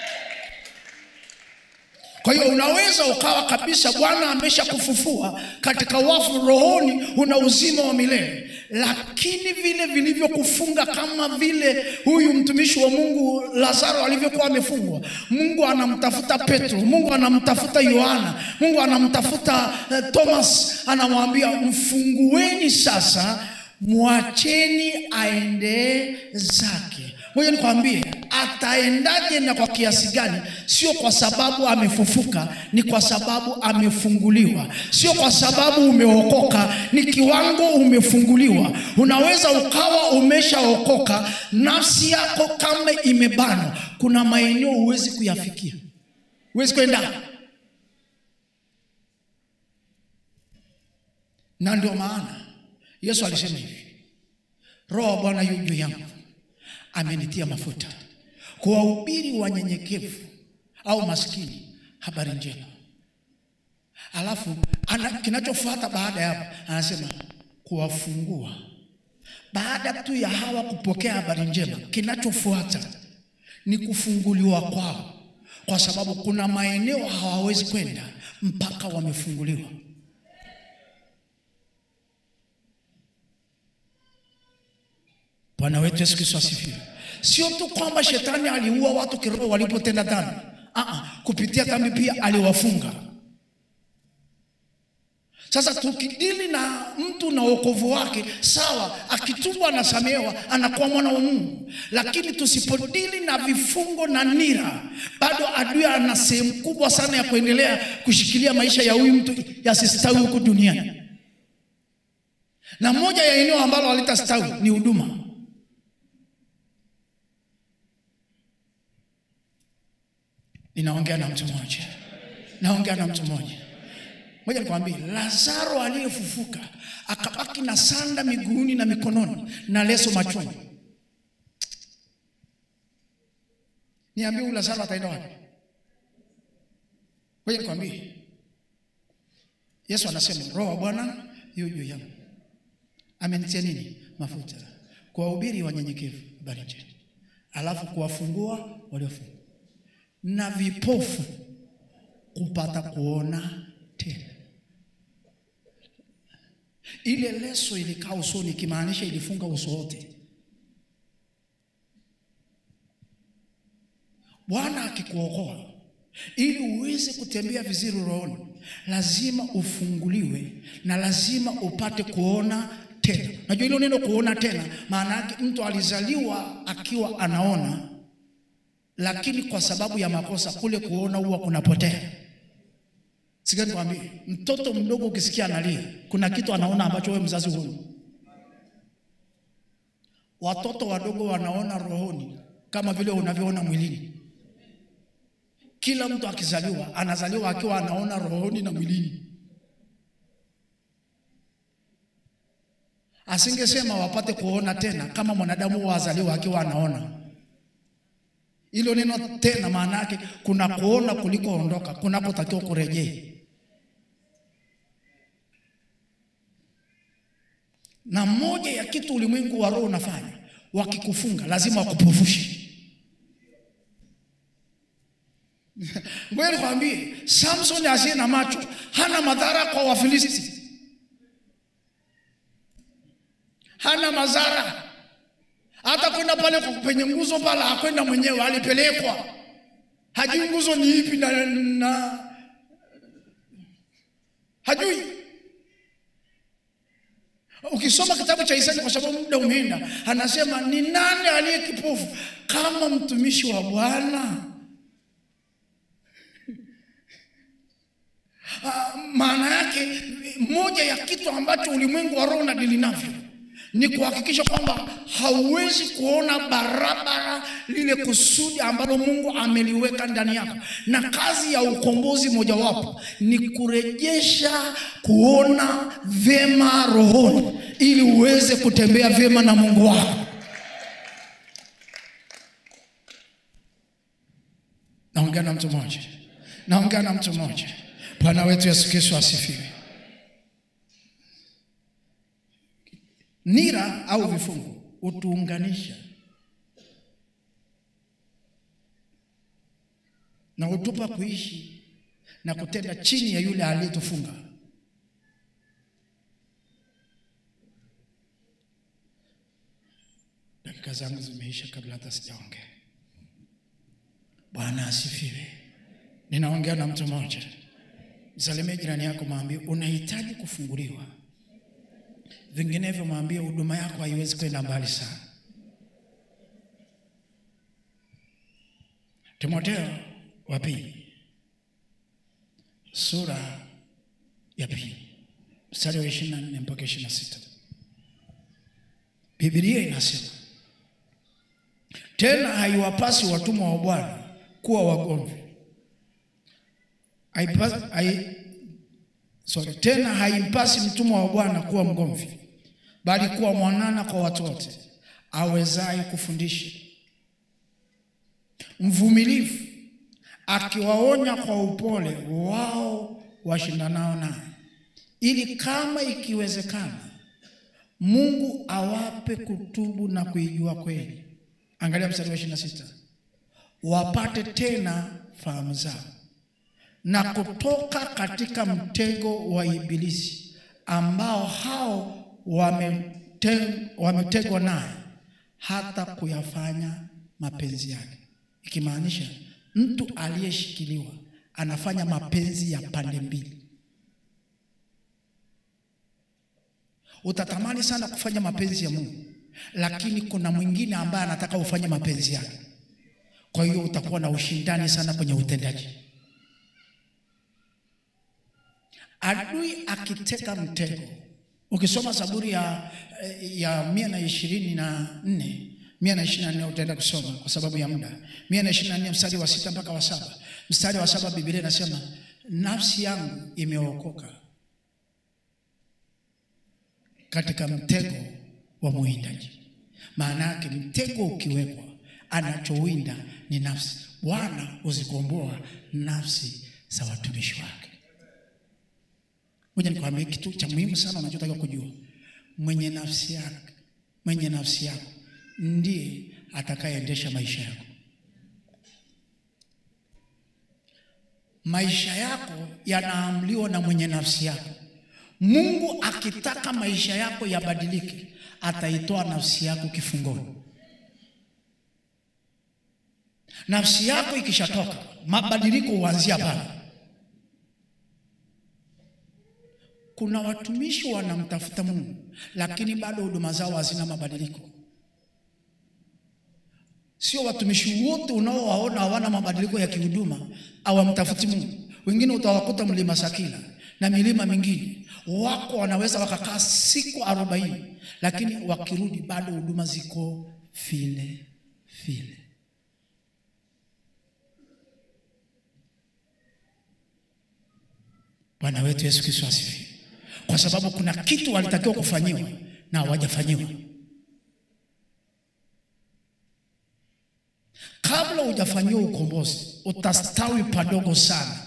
Kwa hiyo unaweza ukawa kabisa Bwana ameshakufufua katika wafu, rohoni una uzima wa milele, lakini vile vilivyokufunga, kama vile huyu mtumishi wa Mungu Lazaro alivyokuwa amefungwa, Mungu anamtafuta Petro, Mungu anamtafuta Yohana, Mungu anamtafuta uh, Thomas, anamwambia mfungueni sasa, mwacheni aende zake. Ngoja nikwambie, ataendaje na kwa kiasi gani? Sio kwa sababu amefufuka, ni kwa sababu amefunguliwa. Sio kwa sababu umeokoka, ni kiwango umefunguliwa. Unaweza ukawa umeshaokoka, nafsi yako kama imebanwa, kuna maeneo huwezi kuyafikia, huwezi kwenda. Na ndio maana Yesu alisema hivi, Roho wa Bwana yu juu yangu amenitia mafuta kuwahubiri wanyenyekevu au maskini habari njema. Alafu ana, kinachofuata baada ya hapo anasema kuwafungua. Baada tu ya hawa kupokea habari njema, kinachofuata ni kufunguliwa kwao, kwa sababu kuna maeneo hawawezi kwenda mpaka wamefunguliwa. Bwana wetu Yesu Kristo asifiwe. Sio tu kwamba shetani aliua watu kiroho walipotenda dhambi. Aa, kupitia dhambi pia aliwafunga. Sasa tukidili na mtu na wokovu wake, sawa, akitubu anasamehewa, anakuwa mwana wa Mungu. Lakini tusipodili na vifungo na nira, bado adui ana sehemu kubwa sana ya kuendelea kushikilia maisha ya huyu mtu yasistawi huku duniani. Na moja ya eneo ambalo halitastawi ni huduma. Ninaongea na mtu mmoja, naongea na mtu mmoja. Moja nikwambie, Lazaro aliyefufuka akabaki na sanda miguuni na mikononi na leso machoni. Niambie, huyu Lazaro ataenda wapi? Moja nikwambie, Yesu anasema Roho wa Bwana yu juu yangu, amenitia nini? Mafuta, kuwahubiri wanyenyekevu habari njema, alafu kuwafungua waliofungwa na vipofu kupata kuona tena. Ile leso ilikaa usoni, ikimaanisha ilifunga uso wote. Bwana akikuokoa ili uweze kutembea vizuri rohoni, lazima ufunguliwe na lazima upate kuona tena. Najua hilo neno kuona tena, maana yake mtu alizaliwa akiwa anaona lakini kwa sababu ya makosa kule kuona huwa kunapotea. Sikia nikwambie, mtoto mdogo ukisikia analia, kuna kitu anaona ambacho wewe mzazi huoni. Watoto wadogo wanaona rohoni kama vile unavyoona mwilini. Kila mtu akizaliwa anazaliwa akiwa anaona rohoni na mwilini. Asingesema wapate kuona tena kama mwanadamu wazaliwa akiwa anaona hilo neno tena, maana yake kuna kuona kulikoondoka kunakotakiwa kurejea. Na moja ya kitu ulimwengu wa roho unafanya, wakikufunga lazima wakupofushe. Ngoja nikwambie, Samson asiye na macho hana madhara kwa Wafilisti, hana madhara hata kwenda pale penye nguzo pale hakwenda mwenyewe, alipelekwa. Hajui nguzo ni ipi na, na hajui. Ukisoma kitabu cha Isaya, kwa sababu muda umeenda, anasema ni nani aliye kipofu kama mtumishi wa Bwana? Maana yake moja ya kitu ambacho ulimwengu wa roho unadili navyo ni kuhakikisha kwamba hauwezi kuona barabara lile kusudi ambalo Mungu ameliweka ndani yako, na kazi ya ukombozi mojawapo ni kurejesha kuona vyema rohoni, ili uweze kutembea vyema na Mungu wako. Naongea na mtu mmoja, naongea na mtu mmoja. Bwana wetu Yesu Kristo asifiwe. Nira au vifungo hutuunganisha na hutupa kuishi na kutenda chini ya yule aliyetufunga. Dakika zangu zimeisha kabla hata sijaongea. Bwana asifiwe. Ninaongea na mtu mmoja. Msalimie jirani yako, mwambie unahitaji kufunguliwa vinginevyo mwambie huduma yako haiwezi kwenda mbali sana. Timotheo wa pili sura ya pili mstari wa ishirini na nne mpaka ishirini na sita Biblia inasema tena, haiwapasi watumwa wa Bwana kuwa wagomvi Haipasi- hai- sorry, tena haimpasi mtumwa wa Bwana kuwa mgomvi, bali kuwa mwanana kwa watu wote, awezaye kufundisha, mvumilivu, akiwaonya kwa upole wao washindanao naye, ili kama ikiwezekana Mungu awape kutubu na kuijua kweli. Angalia mstari wa 26, wapate tena fahamu zao na kutoka katika mtego wa Ibilisi ambao hao wamete- wametegwa naye hata kuyafanya mapenzi yake, ikimaanisha mtu aliyeshikiliwa anafanya mapenzi ya pande mbili. Utatamani sana kufanya mapenzi ya Mungu, lakini kuna mwingine ambaye anataka ufanye mapenzi yake. Kwa hiyo utakuwa na ushindani sana kwenye utendaji. Adui akiteka mtego, ukisoma Zaburi ya, ya mia na ishirini na nne mia na ishirini na nne utaenda kusoma kwa sababu ya muda. mia na ishirini na nne mstari wa sita mpaka wa saba Mstari wa saba Biblia inasema nafsi yangu imeokoka katika mtego wa mwindaji. Maana yake mtego ukiwekwa, anachowinda ni nafsi. Bwana huzikomboa nafsi za watumishi wake. Ngoja nikwambie kitu cha muhimu sana unachotakiwa kujua. Mwenye nafsi yake, mwenye nafsi yako ndiye atakayeendesha maisha yako. Maisha yako yanaamliwa na mwenye nafsi yako. Mungu akitaka maisha yako yabadilike, ataitoa nafsi yako kifungoni. Nafsi yako ikishatoka, mabadiliko huanzia pale. Kuna watumishi wanamtafuta Mungu, lakini bado huduma zao hazina mabadiliko. Sio watumishi wote unaowaona hawana mabadiliko ya kihuduma hawamtafuti Mungu. Wengine utawakuta mlima Sakila na milima mingine wako wanaweza wakakaa siku arobaini, lakini wakirudi bado huduma ziko vile vile. Bwana wetu Yesu Kristo asifiwe. Kwa sababu kuna kitu walitakiwa kufanyiwa na hawajafanyiwa. Kabla hujafanyiwa ukombozi, utastawi padogo sana.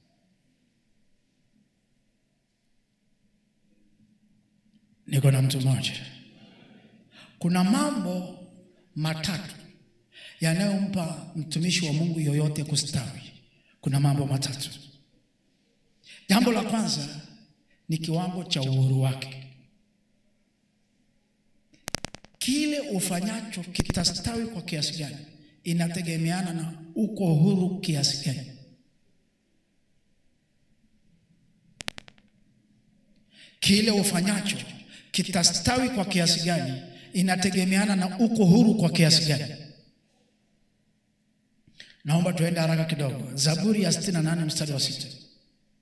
Niko na mtu mmoja. Kuna mambo matatu yanayompa mtumishi wa Mungu yoyote kustawi. Kuna mambo matatu. Jambo la kwanza ni kiwango cha uhuru wake. Kile ufanyacho kitastawi kwa kiasi gani, inategemeana na uko huru kiasi gani. Kile ufanyacho kitastawi kwa kiasi gani, inategemeana na uko huru kwa kiasi gani. Naomba tuende haraka kidogo. Zaburi ya 68 mstari wa sita.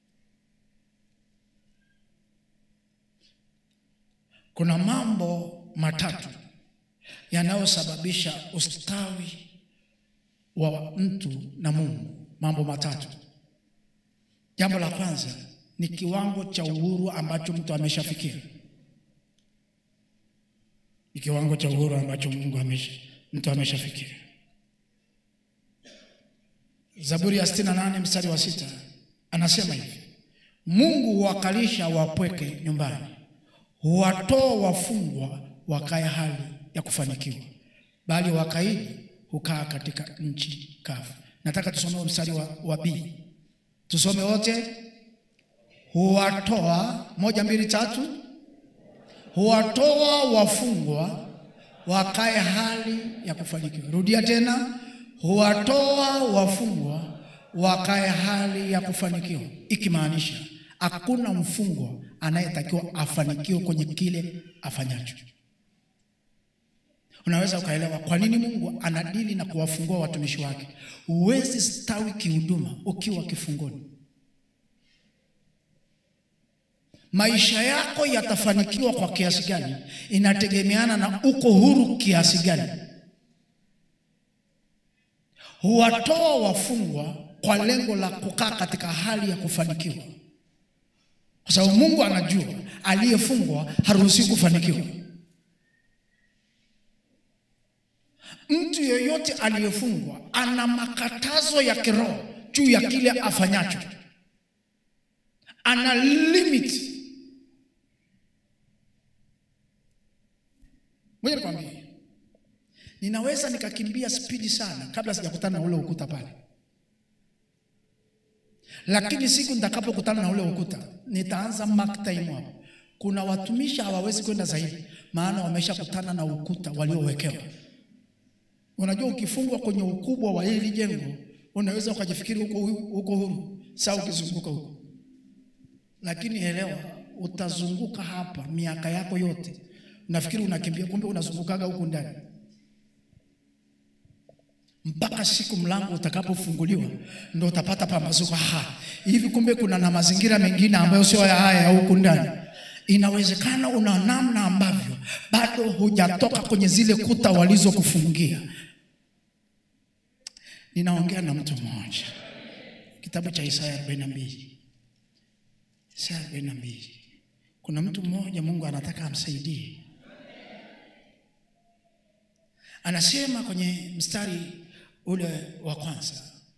Kuna mambo matatu yanayosababisha ustawi wa mtu na Mungu. Mambo matatu. Jambo la kwanza ni kiwango cha uhuru ambacho mtu ameshafikia, ni kiwango cha uhuru ambacho Mungu amesha, mtu ameshafikia. Zaburi ya 68 mstari wa sita anasema hivi, Mungu huwakalisha wapweke nyumbani, huwatoa wafungwa wakae hali ya kufanikiwa, bali wakaidi hukaa katika nchi kavu. Nataka tusome mstari wa, wa B, tusome wote. Huwatoa, moja mbili tatu, huwatoa wafungwa wakae hali ya kufanikiwa. Rudia tena, huwatoa wafungwa wakae hali ya kufanikiwa, ikimaanisha hakuna mfungwa anayetakiwa afanikiwe kwenye kile afanyacho. Unaweza ukaelewa kwa nini Mungu anadili na kuwafungua watumishi wake. Huwezi stawi kihuduma ukiwa kifungoni. Maisha yako yatafanikiwa kwa kiasi gani inategemeana na uko huru kiasi gani. Huwatoa wafungwa kwa lengo la kukaa katika hali ya kufanikiwa, kwa sababu Mungu anajua aliyefungwa haruhusiwi kufanikiwa. Mtu yeyote aliyefungwa ana makatazo ya kiroho juu ya kile afanyacho, ana limit. Ngoja nikwambie, ninaweza nikakimbia spidi sana kabla sijakutana na ule ukuta pale, lakini siku nitakapokutana na ule ukuta nitaanza mark time hapo. Kuna watumishi hawawezi kwenda zaidi, maana wameshakutana na ukuta waliowekewa. Unajua, ukifungwa kwenye ukubwa wa hili jengo unaweza ukajifikiri huko huko huru saa ukizunguka huko, lakini elewa, utazunguka hapa miaka yako yote, unafikiri unakimbia, kumbe unazungukaga huku ndani mpaka siku mlango utakapofunguliwa ndo utapata pambazuko. Aha, hivi kumbe kuna na mazingira mengine ambayo sio ya haya ya huku ndani. Inawezekana una namna ambavyo bado hujatoka kwenye zile kuta walizokufungia. Ninaongea na mtu mmoja, kitabu cha Isaya 42, Isaya 42. Kuna mtu mmoja Mungu anataka amsaidie, anasema kwenye mstari ule wa kwanza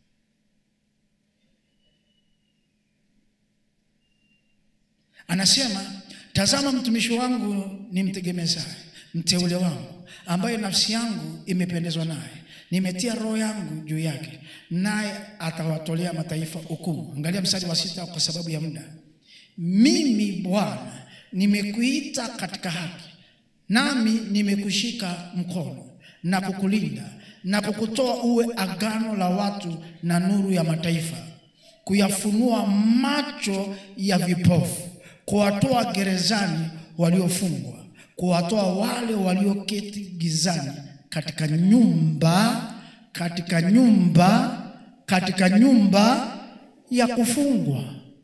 anasema, tazama mtumishi wangu ni mtegemezaye, mteule wangu, ambaye nafsi yangu imependezwa naye, nimetia roho yangu juu yake, naye atawatolea mataifa hukumu. Angalia mstari wa sita, kwa sababu ya muda. Mimi Bwana nimekuita katika haki, nami nimekushika mkono na kukulinda na kukutoa uwe agano la watu na nuru ya mataifa, kuyafunua macho ya vipofu, kuwatoa gerezani waliofungwa, kuwatoa wale walioketi gizani katika nyumba katika nyumba katika nyumba ya kufungwa,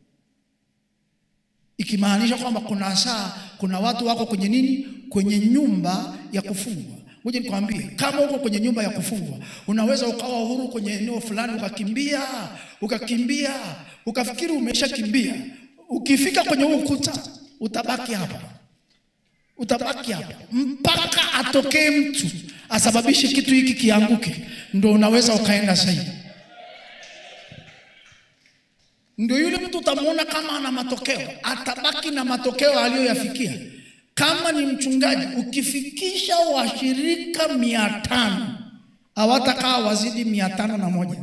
ikimaanisha kwamba kuna saa, kuna watu wako kwenye nini, kwenye nyumba ya kufungwa. Ngoja nikwambie, kama uko kwenye nyumba ya kufungwa, unaweza ukawa huru kwenye eneo fulani, ukakimbia ukakimbia, ukafikiri umeshakimbia. Ukifika kwenye huu ukuta, utabaki hapa, utabaki hapa mpaka atokee mtu asababishe kitu hiki kianguke, ndo unaweza ukaenda zaidi. Ndio yule mtu utamwona kama ana matokeo, atabaki na matokeo aliyoyafikia. Kama ni mchungaji, ukifikisha washirika mia tano hawatakaa wazidi mia tano na moja.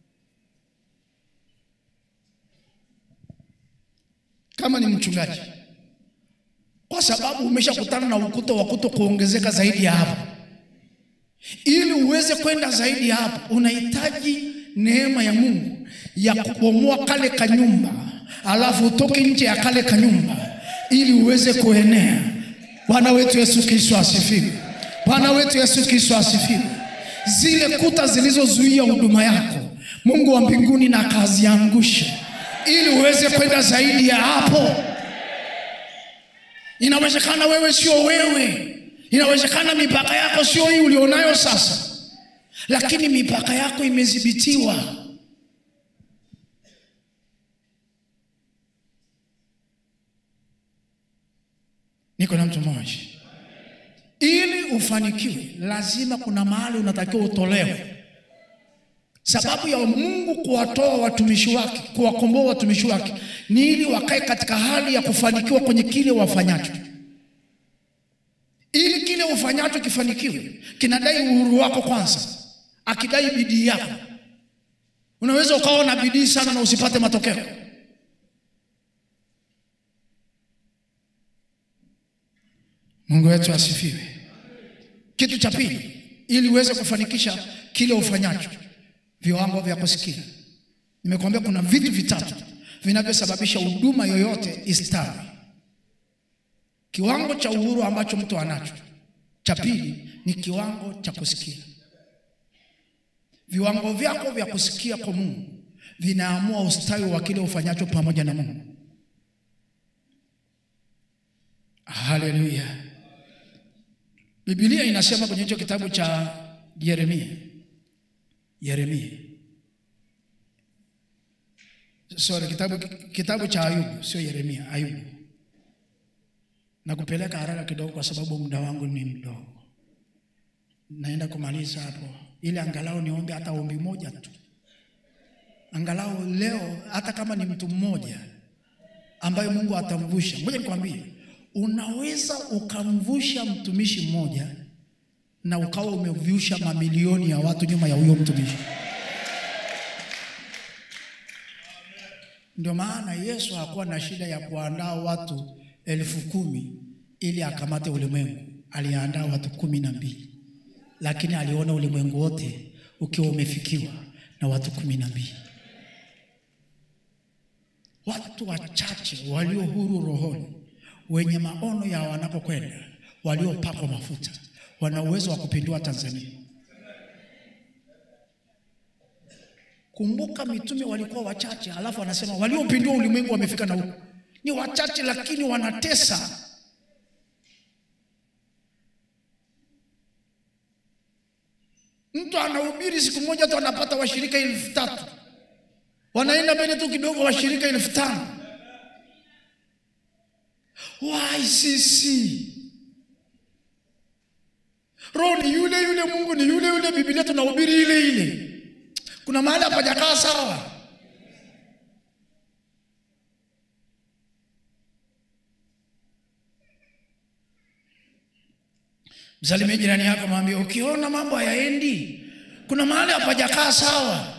Kama ni mchungaji, kwa sababu umeshakutana na ukuta wa kuto kuongezeka zaidi ya hapo. Ili uweze kwenda zaidi ya hapo, unahitaji neema ya Mungu ya kubomoa kale kanyumba, alafu utoke nje ya kale kanyumba ili uweze kuenea. Bwana wetu Yesu Kristo asifiwe! Bwana wetu Yesu Kristo asifiwe! Zile kuta zilizozuia huduma yako, Mungu wa mbinguni na akaziangushe ili uweze kwenda zaidi ya hapo. Inawezekana wewe sio wewe, Inawezekana mipaka yako sio hii ulionayo sasa, lakini mipaka yako imedhibitiwa. Niko na mtu mmoja, ili ufanikiwe, lazima kuna mahali unatakiwa utolewe. Sababu ya Mungu kuwatoa watumishi wake, kuwakomboa watumishi wake, ni ili wakae katika hali ya kufanikiwa kwenye kile wafanyacho. Ili kile ufanyacho kifanikiwe, kinadai uhuru wako kwanza, akidai bidii yako. Unaweza ukawa na bidii sana na usipate matokeo. Mungu wetu asifiwe. Kitu cha pili, ili uweze kufanikisha kile ufanyacho, viwango vya kusikia. Nimekuambia kuna vitu vitatu vinavyosababisha huduma yoyote istawi. Kiwango cha uhuru ambacho mtu anacho, cha pili ni kiwango cha kusikia. Viwango vyako vya kusikia kwa Mungu vinaamua ustawi wa kile ufanyacho pamoja na Mungu. Haleluya! Biblia inasema kwenye hicho kitabu cha Yeremia, Yeremia sorry, kitabu, kitabu cha Ayubu, sio Yeremia, Ayubu. Na kupeleka haraka kidogo, kwa sababu muda wangu ni mdogo, naenda kumaliza hapo, ili angalau niombe hata ombi moja tu, angalau leo, hata kama ni mtu mmoja ambaye Mungu atamvusha. Ngoja nikwambie, unaweza ukamvusha mtumishi mmoja na ukawa umevusha mamilioni ya watu nyuma ya huyo mtumishi. Ndio maana Yesu hakuwa na shida ya kuandaa watu elfu kumi ili akamate ulimwengu. Aliandaa watu kumi na mbili, lakini aliona ulimwengu wote ukiwa umefikiwa na watu kumi na mbili. Watu wachache walio huru rohoni, wenye maono ya wanapokwenda, waliopakwa mafuta, wana uwezo wa kupindua Tanzania. Kumbuka mitume walikuwa wachache, alafu anasema waliopindua ulimwengu wamefika na huko. Ni wachache, lakini wanatesa. Mtu anahubiri siku moja tu anapata washirika elfu tatu wanaenda mbele tu kidogo, washirika elfu tano YCC. Roho ni yule yule, Mungu ni yule yule, Biblia tunahubiri ile ile. Kuna mahali hapajakaa sawa. Msalimie jirani yako, mwambie ukiona mambo hayaendi, kuna mahali hapajakaa sawa.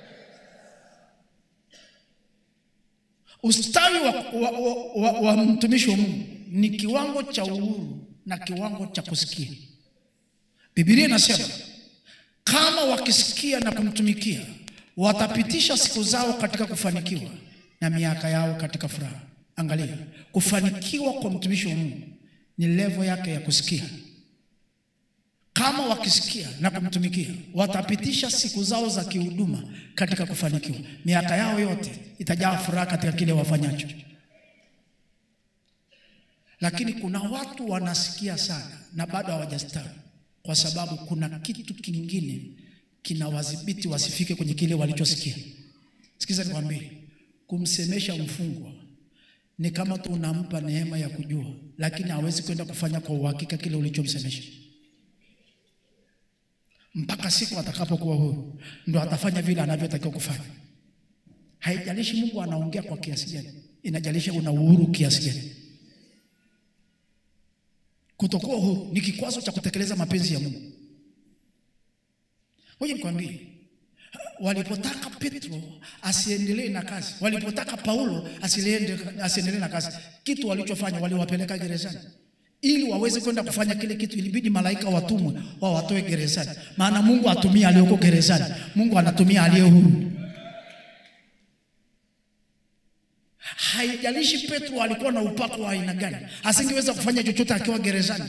Ustawi wa, wa, wa, wa, wa mtumishi wa Mungu ni kiwango cha uhuru na kiwango cha kusikia. Biblia inasema kama wakisikia na kumtumikia watapitisha siku zao katika kufanikiwa na miaka yao katika furaha. Angalia, kufanikiwa kwa mtumishi wa Mungu ni levo yake ya kusikia. Kama wakisikia na kumtumikia watapitisha siku zao za kihuduma katika kufanikiwa, miaka yao yote itajaa furaha katika kile wafanyacho. Lakini kuna watu wanasikia sana na bado hawajastawi kwa sababu kuna kitu kingine kinawadhibiti wasifike kwenye kile walichosikia. Sikiza nikwambie, kumsemesha mfungwa ni kama tu unampa neema ya kujua, lakini hawezi kwenda kufanya kwa uhakika kile ulichomsemesha mpaka siku atakapokuwa huru, ndo atafanya vile anavyotakiwa kufanya. Haijalishi Mungu anaongea kwa kiasi gani, inajalisha una uhuru kiasi gani. Kutokuwa huru ni kikwazo cha kutekeleza mapenzi ya Mungu. Ngoja nikwambie, walipotaka Petro asiendelee na kazi, walipotaka Paulo asiendelee na kazi, kitu walichofanya waliwapeleka gerezani ili waweze kwenda kufanya kile kitu. Ilibidi malaika watumwe wawatoe gerezani, maana Mungu atumia aliyoko gerezani, Mungu anatumia aliye huru. Haijalishi Petro alikuwa na upako wa aina gani, asingeweza kufanya chochote akiwa gerezani.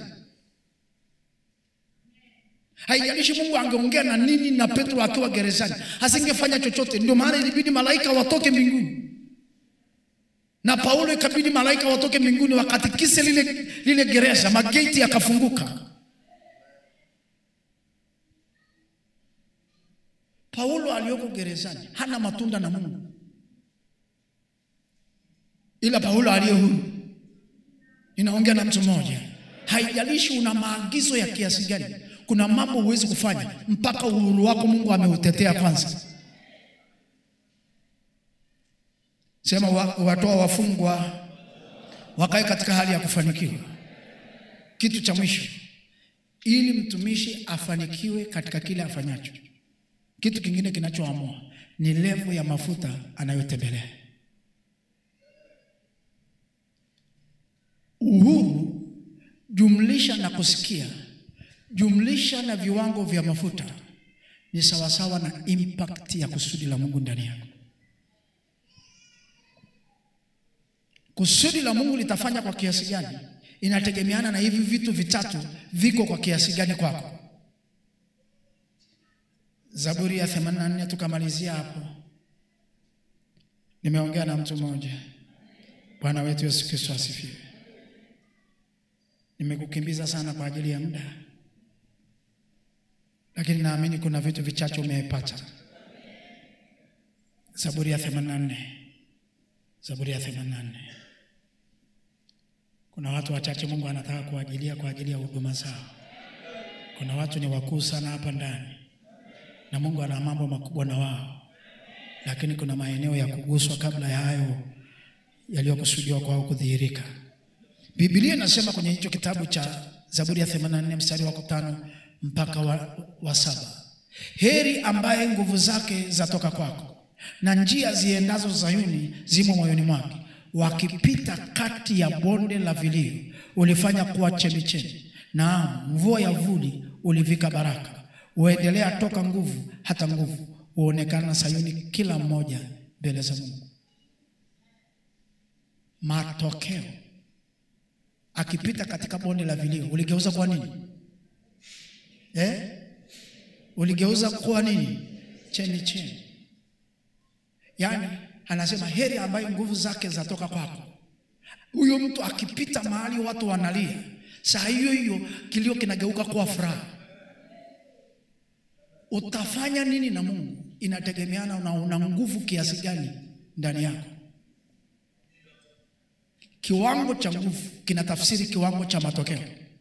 Haijalishi Mungu angeongea na nini na Petro akiwa gerezani, asingefanya chochote. Ndio maana ilibidi malaika watoke mbinguni na Paulo ikabidi malaika watoke mbinguni wakatikise lile, lile gereza, mageti yakafunguka, gerezani hana matunda na Mungu, ila Paulo aliye huru. Ninaongea na mtu mmoja, haijalishi una maagizo ya kiasi gani, kuna mambo huwezi kufanya mpaka uhuru wako Mungu ameutetea kwanza. Sema wa, watoa wafungwa wakae katika hali ya kufanikiwa. Kitu cha mwisho, ili mtumishi afanikiwe katika kile afanyacho, kitu kingine kinachoamua ni levo ya mafuta anayotembelea. Uhuru jumlisha na kusikia jumlisha na viwango vya mafuta ni sawasawa na impact ya kusudi la Mungu ndani yako. Kusudi la Mungu litafanya kwa kiasi gani inategemeana na hivi vitu vitatu viko kwa kiasi gani kwako. Zaburi ya 84 tukamalizia hapo. Nimeongea na mtu mmoja. Bwana wetu Yesu Kristo asifiwe. Nimekukimbiza sana kwa ajili ya muda, lakini naamini kuna vitu vichache umepata. Zaburi ya 84. Zaburi ya 84. Kuna watu wachache Mungu anataka kuajilia kwa ajili ya huduma zao. Kuna watu ni wakuu sana hapa ndani na Mungu ana mambo makubwa na wao, lakini kuna maeneo ya kuguswa kabla ya hayo yaliyokusudiwa kwao kudhihirika. Biblia inasema kwenye hicho kitabu cha Zaburi ya 84 mstari wa tano mpaka wa, wa saba heri ambaye nguvu zake zatoka kwako na njia ziendazo Zayuni zimo moyoni mwake. Wakipita kati ya bonde la vilio, ulifanya kuwa chemichemi, naam, mvua ya vuli ulivika baraka. Uendelea toka nguvu hata nguvu, huonekana Sayuni kila mmoja mbele za Mungu. Matokeo, akipita katika bonde la vilio, uligeuza kuwa nini eh? Uligeuza kuwa nini? Chemichemi. Yaani anasema heri ambayo nguvu zake zatoka kwako. Huyo mtu akipita mahali watu wanalia, saa hiyo hiyo kilio kinageuka kuwa furaha. Utafanya nini na Mungu inategemeana na una nguvu kiasi gani ndani yako. Kiwango cha nguvu kinatafsiri kiwango cha matokeo.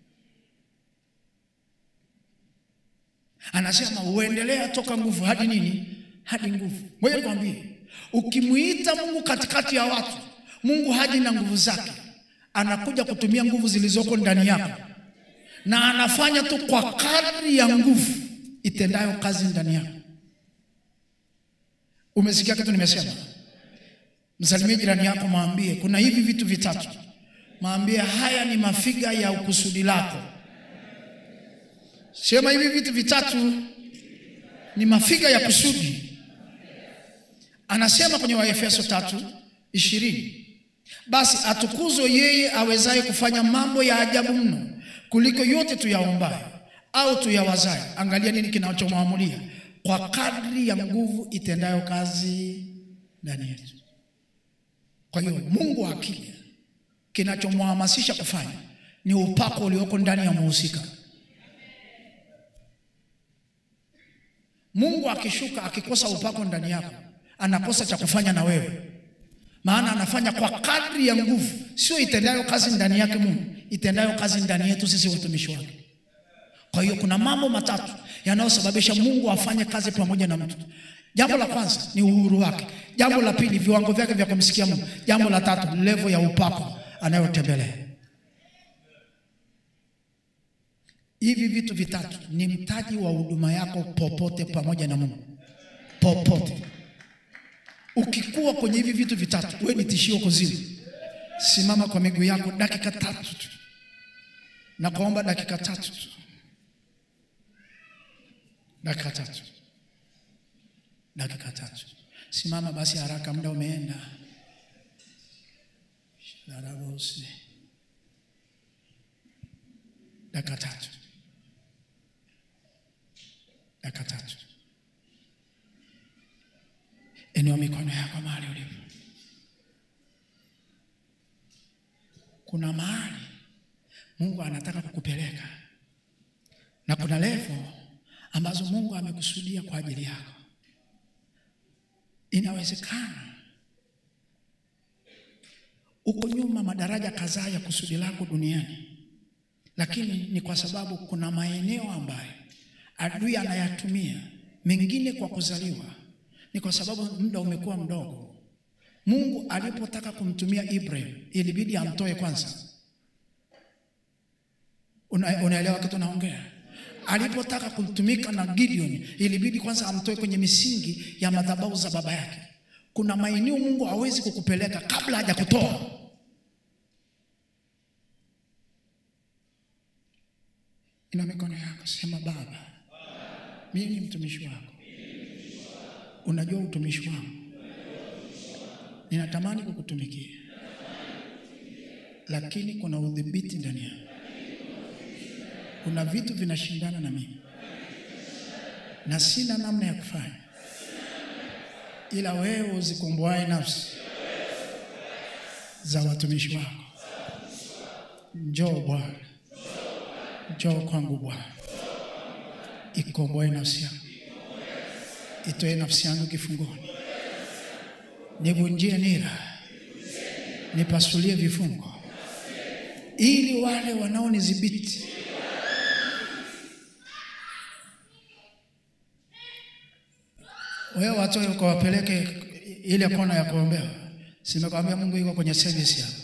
Anasema uendelea toka nguvu hadi nini? Hadi nguvu. Ngoja nikwambie, ukimwita Mungu katikati ya watu, Mungu haji na nguvu zake, anakuja kutumia nguvu zilizoko ndani yako, na anafanya tu kwa kadri ya nguvu itendayo kazi ndani yako. Umesikia kitu nimesema? Msalimie jirani yako, mwambie kuna hivi vitu vitatu, mwambie haya ni mafiga ya ukusudi lako. Sema hivi vitu vitatu ni mafiga ya kusudi. Anasema kwenye Waefeso tatu ishirini, basi atukuzwe yeye awezaye kufanya mambo ya ajabu mno kuliko yote tuyaombayo au tuyawazayo. Angalia nini kinachomwamulia, kwa kadri ya nguvu itendayo kazi ndani yetu. Kwa hiyo Mungu akija, kinachomhamasisha kufanya ni upako ulioko ndani ya muhusika. Mungu akishuka akikosa upako ndani yako, anakosa cha kufanya na wewe, maana anafanya kwa kadri ya nguvu, sio itendayo kazi ndani yake Mungu, itendayo kazi ndani yetu sisi watumishi wake. Kwa hiyo kuna mambo matatu yanayosababisha Mungu afanye kazi pamoja na mtu. Jambo la kwanza ni uhuru wake. Jambo la pili, viwango vyake vya kumsikia Mungu. Jambo la tatu, levo ya upako anayotembelea. Hivi vitu vitatu ni mtaji wa huduma yako popote pamoja na Mungu. Popote ukikuwa kwenye hivi vitu vitatu, wewe ni tishio kuzimu. Simama kwa miguu yako dakika tatu tu, na kuomba dakika tatu tu, dakika tatu, dakika tatu. Simama basi haraka, muda umeenda. Sharabosi. Dakika tatu, dakika tatu. Inua mikono yako mahali ulipo. Kuna mahali Mungu anataka kukupeleka na kuna levo ambazo Mungu amekusudia kwa ajili yako. Inawezekana uko nyuma madaraja kadhaa ya kusudi lako duniani, lakini ni kwa sababu kuna maeneo ambayo adui anayatumia, mengine kwa kuzaliwa, ni kwa sababu muda umekuwa mdogo. Mungu alipotaka kumtumia Ibrahim ilibidi amtoe kwanza. Una, unaelewa kitu naongea? Alipotaka kumtumika na Gideon ilibidi kwanza amtoe kwenye misingi ya madhabahu za baba yake. Kuna maeneo Mungu hawezi kukupeleka kabla hajakutoa. Ina mikono yako, sema Baba, mimi ni mtumishi wako. Unajua utumishi wangu, ninatamani kukutumikia, lakini kuna udhibiti ndani yangu. Kuna vitu vinashindana na mimi na sina namna ya kufanya, ila wewe uzikomboae nafsi za watumishi wako. Njoo Bwana, njoo kwangu Bwana, ikomboe nafsi yangu, itoe nafsi yangu kifungoni, nivunjie nira, nipasulie vifungo, ili wale wanaonidhibiti wewe watoe ukawapeleke ile kona ya kuombewa. Simekwambia Mungu yuko kwenye service yako.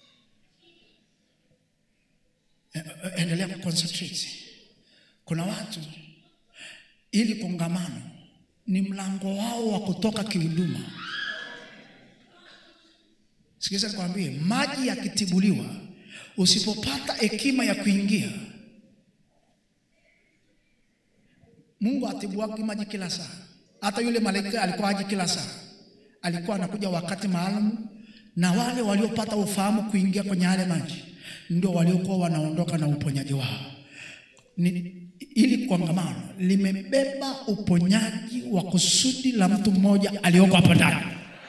E- Endelea kuconcentrate. Kuna watu ili kongamano ni mlango wao wa kutoka kihuduma. Sikiza nikwambie, maji yakitibuliwa, usipopata hekima ya kuingia, Mungu atibuaki maji kila saa. Hata yule malaika alikuwa aji kila saa, alikuwa anakuja wakati maalum, na wale waliopata ufahamu kuingia kwenye yale maji ndio waliokuwa wanaondoka na uponyaji wao. Ni, ili kongamano limebeba uponyaji wa kusudi la mtu mmoja aliyoko hapo ndani.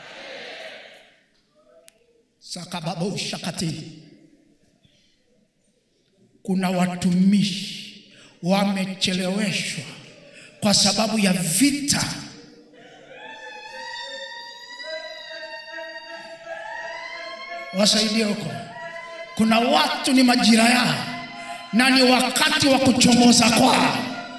Sakababo shakati, kuna watumishi wamecheleweshwa kwa sababu ya vita. Wasaidie huko. Kuna watu ni majira yao na ni wakati wa kuchomoza kwao,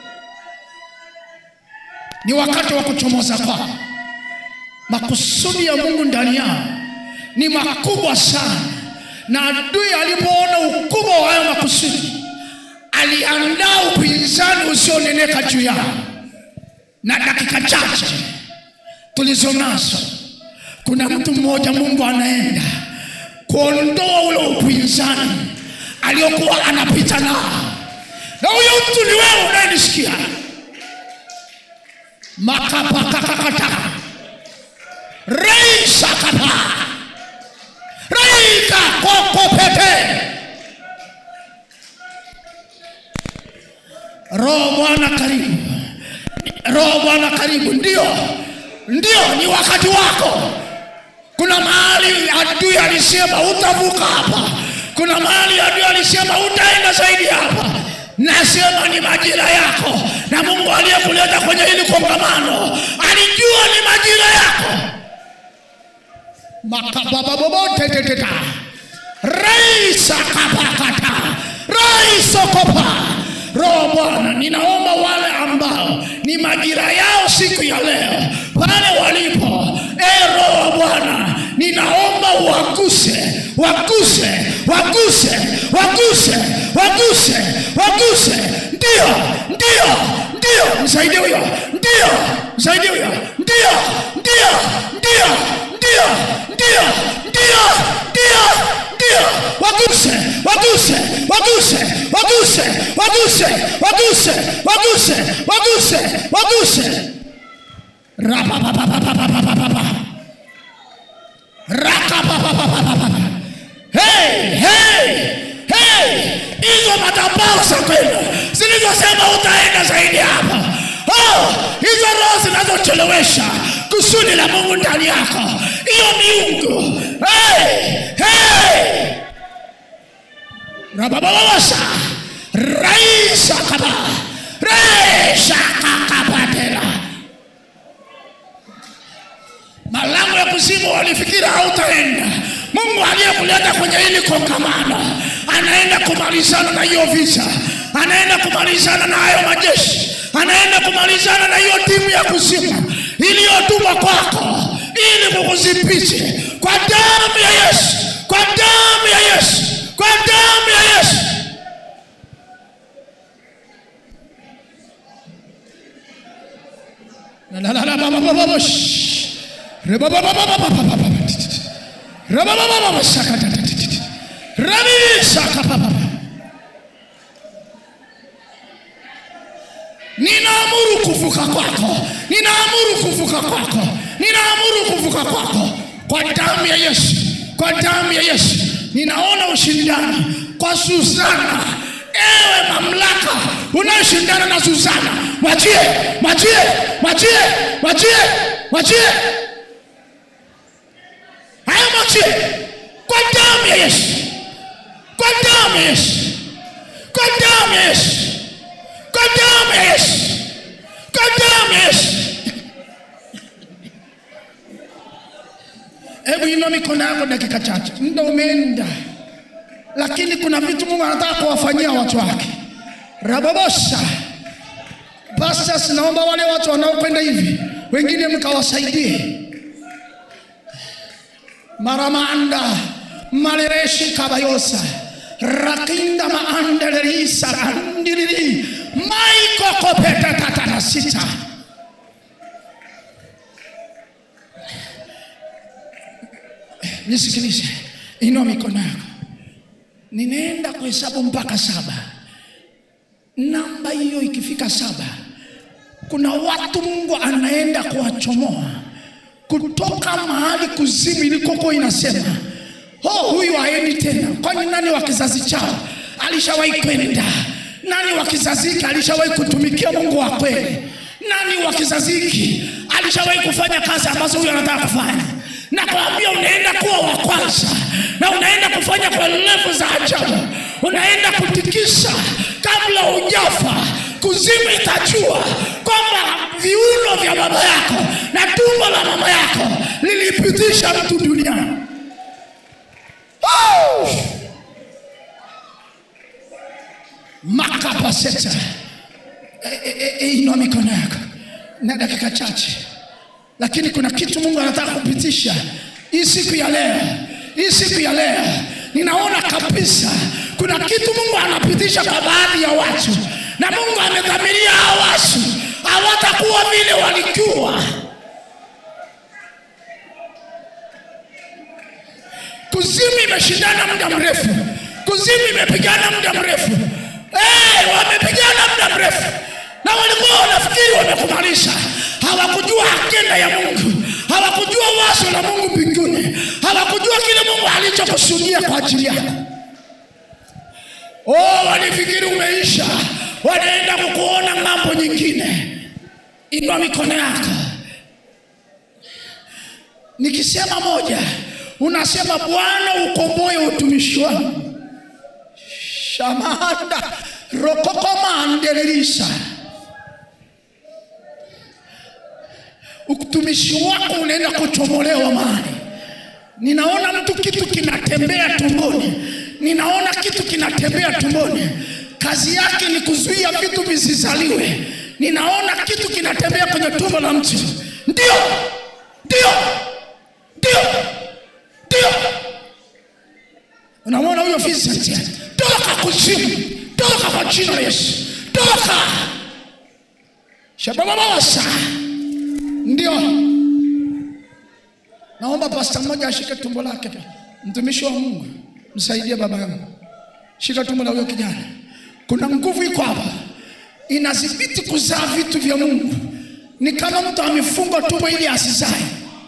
ni wakati wa kuchomoza kwao. Makusudi ya Mungu ndani yao ni makubwa sana, na adui alipoona ukubwa wa hayo makusudi aliandaa upinzani usioneneka juu yao, na dakika chache tulizo nazo, kuna mtu mmoja Mungu anaenda kuondoa ule upinzani aliyokuwa anapita nao, na huyo mtu ni wewe unayenisikia. makapakakakata reisakapa reika kokopete Roho Bwana karibu, Roho Bwana karibu. Ndio, ndio, ni wakati wako. Kuna mahali adui alisema utavuka hapa, kuna mahali adui alisema utaenda zaidi hapa. Nasema ni majira yako, na Mungu aliyekuleta kwenye hili kongamano alijua ni majira yako. makabababoboteteteta raisa kapakata raisokopa Roho Bwana, ninaomba wale ambao ni majira yao siku ya leo pale walipo, e Roho Bwana, ninaomba uwaguse, waguse, waguse, waguse, waguse, waguse. Ndio, ndio, ndio, msaidie huyo, ndio, msaidie huyo, ndio, ndio, ndio, ndio, ndio, ndio, ndio, ndio, waguse, waguse, waguse, waguse, waguse, waguse, waguse, waguse, waguse. Rapapapapapapapapa. Rakapapapapapapa. Hey, hey, hey! Hizo madhabahu za kwenu zilizosema utaenda zaidi hapa, oh, hizo roho zinazochelewesha kusudi la Mungu ndani yako, hiyo miungu hey, hey! rabababasa raisa kaba reisha kakapatela malango ya kuzimu walifikiri hautaenda. Mungu aliyekuleta kwenye hili kongamano anaenda kumalizana na hiyo vita, anaenda kumalizana na hayo majeshi, anaenda kumalizana na hiyo timu ya kuzimu iliyotumwa kwako ili kukuzipiche kwa damu ya Yesu, kwa damu ya Yesu, kwa damu ya Yesu. La la la la ba ba ba ba ba shh. Re ba ba ba ba ba ba ba ba ba ba ti, ti, ti. Re ba ba ba ba ba shaka ta ta ti, ti, ti. Re bi shaka ba ba ba. Ninaamuru kuvuka kwako, ninaamuru kuvuka kwako, ninaamuru kuvuka kwako kwa damu ya Yesu, kwa damu ya Yesu. Ninaona ushindani kwa Susana. Ewe mamlaka unayoshindana na Susana, mwachie, mwachie, mwachie, mwachie, mwachie, haya mwachie kwa damu ya Yesu, kwa damu ya Yesu, kwa damu ya Yesu kwa damu ya Yesu, kwa damu ya Yesu. Hebu inua mikono yako dakika chache, muda umeenda, lakini kuna vitu Mungu anataka kuwafanyia watu wake. Rababosa Pastors, naomba wale watu wanaokwenda hivi, wengine mkawasaidie. Maramanda malereshi kabayosa rakinda maandelelisa andiriri maiko kopeta tatana sita nisikilize, inua mikono yako. Ninaenda kuhesabu mpaka saba. Namba hiyo ikifika saba, kuna watu Mungu anaenda kuwachomoa kutoka mahali kuzimu ilikoko inasema oh, huyu haendi tena. Kwani nani wa kizazi chao alishawahi kwenda? Nani wa kizazi hiki alishawahi kutumikia Mungu wa kweli? Nani wa kizazi hiki alishawahi kufanya kazi ambazo huyu anataka kufanya? Na kuambia unaenda kuwa wa kwanza, na unaenda kufanya kwa levu za ajabu, unaenda kutikisa kabla hujafa. Kuzimu itajua kwamba viuno vya baba yako na tumbo la mama yako lilipitisha mtu duniani. Oh! makapaseta e, e, e, inua mikono yako na dakika chache, lakini kuna kitu Mungu anataka kupitisha hii siku ya leo. Hii siku ya leo ninaona kabisa kuna kitu Mungu anapitisha kwa baadhi ya watu, na Mungu amedhamiria hao watu hawatakuwa vile walikuwa. Kuzimu imeshindana muda mrefu, kuzimu imepigana muda mrefu, hey, wamepigana muda mrefu na walikuwa wanafikiri wamekumalisha. Hawakujua agenda ya Mungu, hawakujua wazo la Mungu mbinguni, hawakujua kile Mungu alichokusudia kwa ajili yako. Oh, walifikiri umeisha, wanaenda kukuona mambo nyingine. Inua mikono yako, nikisema moja unasema Bwana ukomboe utumishi wangu. shamanda rokokomandelelisa utumishi wako unaenda kuchomolewa mali. Ninaona mtu kitu kinatembea tumboni, ninaona kitu kinatembea tumboni, kazi yake ni kuzuia vitu visizaliwe. Ninaona kitu kinatembea kwenye tumbo la mtu. Ndio, ndio, ndio, ndio. Unamwona huyo Vincent? Toka kuzimu, toka kwa jina la Yesu, toka shabababasa. Ndio, naomba pasta mmoja ashike tumbo lake, mtumishi wa Mungu, msaidie baba yangu, shika tumbo la huyo kijana. Kuna nguvu iko hapa, inadhibiti kuzaa vitu vya Mungu. Ni kama mtu amefungwa tumbo ili asizae.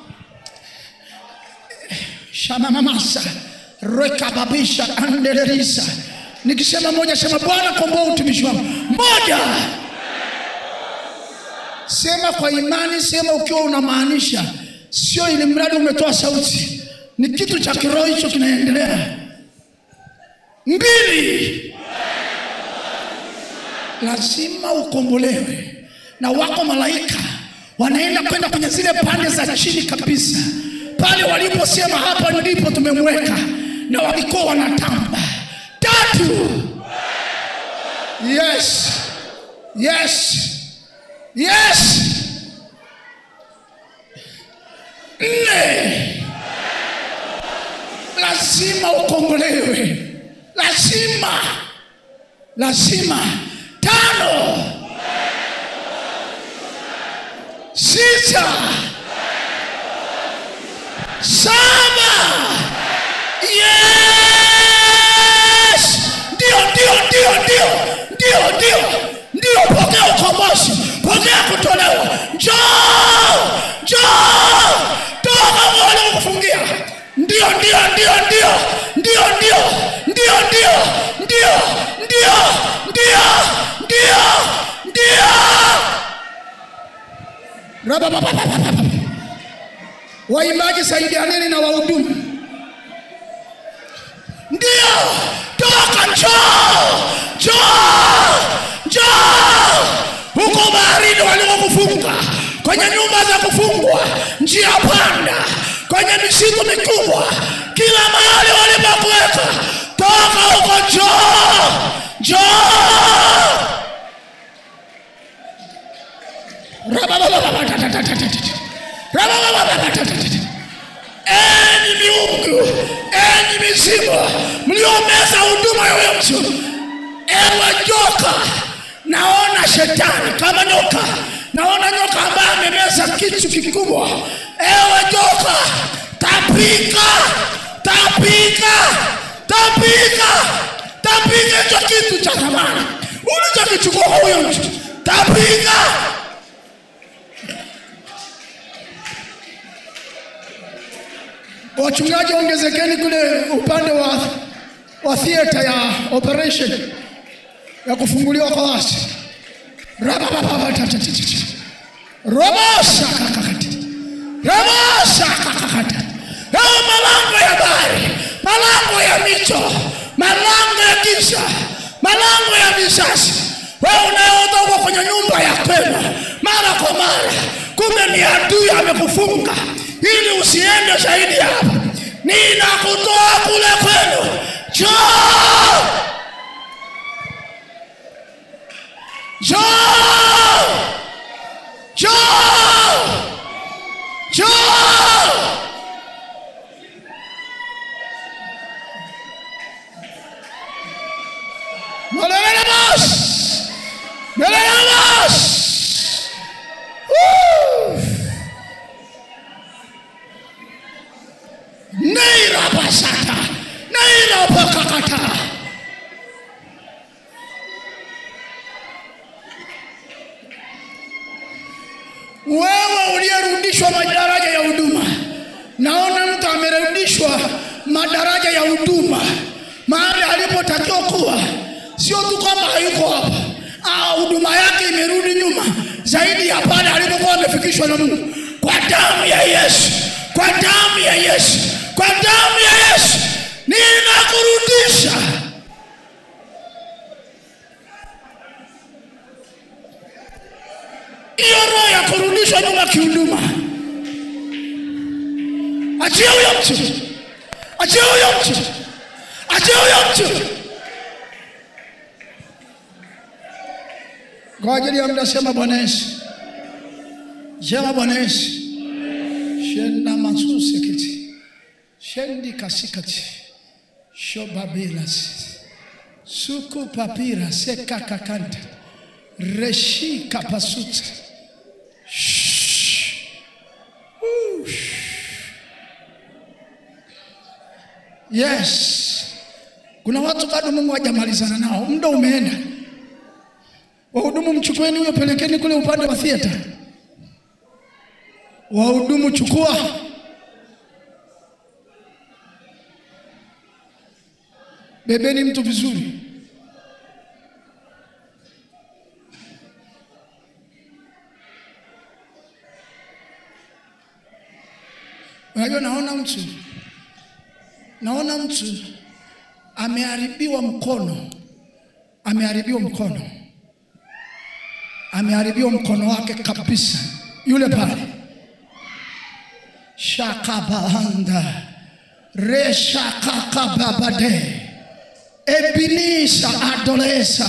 shamamamasa rekababisha andererisa. Nikisema moja, sema Bwana, komboa utumishi wangu. Moja, sema kwa imani, sema ukiwa unamaanisha, sio ili mradi umetoa sauti. Ni kitu cha kiroho hicho kinaendelea. Mbili, lazima ukombolewe, na wako malaika wanaenda kwenda kwenye zile pande za chini kabisa, pale waliposema hapa ndipo tumemweka, na walikuwa wanatamba. Tatu, yes, yes, yes. Nne, lazima ukombolewe, lazima, lazima. Tano, sita, saba, yes, ndio, ndio, ndio, ndio, ndio, ndio, ndio. Pokea ukombozi, pokea kutolewa. Njoo, njoo, toka wale kufungia. Ndio, ndio, ndio, ndio, ndio, ndio, ndio, ndio, ndio, ndio, ndio, ndio, ndio. Rababababababa. Waimbaji saidianeni na wahudumu. Ndio, toka, njoo, njoo, njoo huko baharini walikokufunga, kwenye nyumba za kufungwa, njia panda, kwenye misitu mikubwa, kila mahali walipokuweka, toka huko, njoo, njoo. Enyi miungu, enyi mizimu, mliomeza huduma ya huyo mtu, ewe joka, naona shetani kama nyoka, naona nyoka ambaye amemeza kitu kikubwa. Ewe joka, tapika, tapika, tapika, tapika hicho kitu cha thamani ulichokichukua kwa huyo mtu, tapika. Wachungaji ongezekeni kule upande wa, wa theater ya operation ya kufunguliwa kwa wasi robosa kakakati robosa kakakati ao malango ya bahari malango ya mito malango ya giza malango ya vizazi wewe unayotoka kwenye nyumba ya kwenu mara kwa mara kumbe ni adui amekufunga ili usiende zaidi hapa ninakutoa kule kwenu njoo njoo njoo njoo Malelemos! Malelemos! Woo! Neira pasata! Neira pakakata! Wewe uliyerudishwa madaraja ya huduma, naona mtu amerudishwa madaraja ya huduma mahali alipotakiwa kuwa, sio tu kwamba hayuko hapa, ah, huduma yake imerudi nyuma zaidi ya pale alipokuwa amefikishwa na Mungu, kwa damu ya Yesu, kwa damu ya Yesu, kwa damu ya Yesu ninakurudisha. Hiyo roho ya kurudishwa nyuma kihuduma, achia huyo mtu, achia huyo mtu, achia huyo mtu. Kwa ajili ya muda, sema Bwana Yesu, sema Bwana Yesu, shenda masusi kiti shendi kasikati shobabilas suku papira sekakakanta reshi kapasuta Shh. Woo. Yes, kuna watu bado Mungu hajamalizana nao, muda umeenda. Wahudumu, mchukueni huyo, pelekeni kule upande wa theater. Wahudumu, chukua bebeni mtu vizuri. Unajua, naona mtu naona mtu ameharibiwa mkono, ameharibiwa mkono, ameharibiwa mkono wake kabisa, yule pale shakabaanda reshakakababade ebinisa adolesa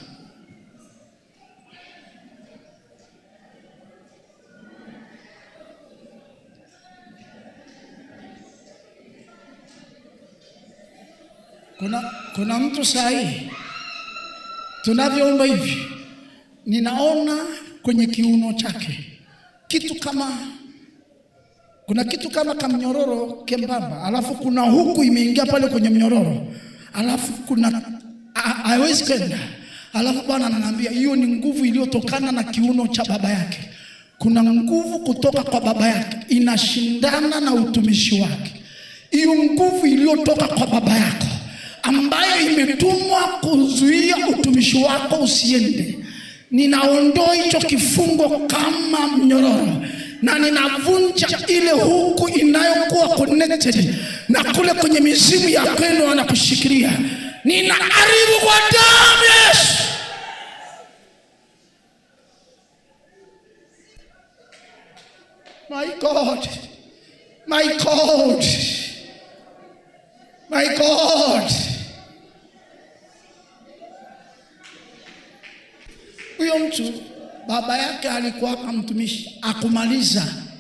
kuna, kuna mtu sahii tunavyoomba hivi ninaona kwenye kiuno chake kitu kama kuna kitu kama kamnyororo kembamba, alafu kuna huku imeingia pale kwenye mnyororo, alafu kuna ha- hawezi kwenda, alafu Bwana ananiambia hiyo ni nguvu iliyotokana na kiuno cha baba yake. Kuna nguvu kutoka kwa baba yake inashindana na utumishi wake. Hiyo nguvu iliyotoka kwa baba yako ambayo imetumwa kuzuia utumishi wako usiende, ninaondoa hicho kifungo kama mnyororo na ninavunja ile huku inayokuwa connected na kule kwenye mizimu ya kwenu anakushikilia, ninaharibu kwa damu ya Yesu. My God, my God, my God. Huyo mtu baba yake alikuwa hapa mtumishi akumaliza.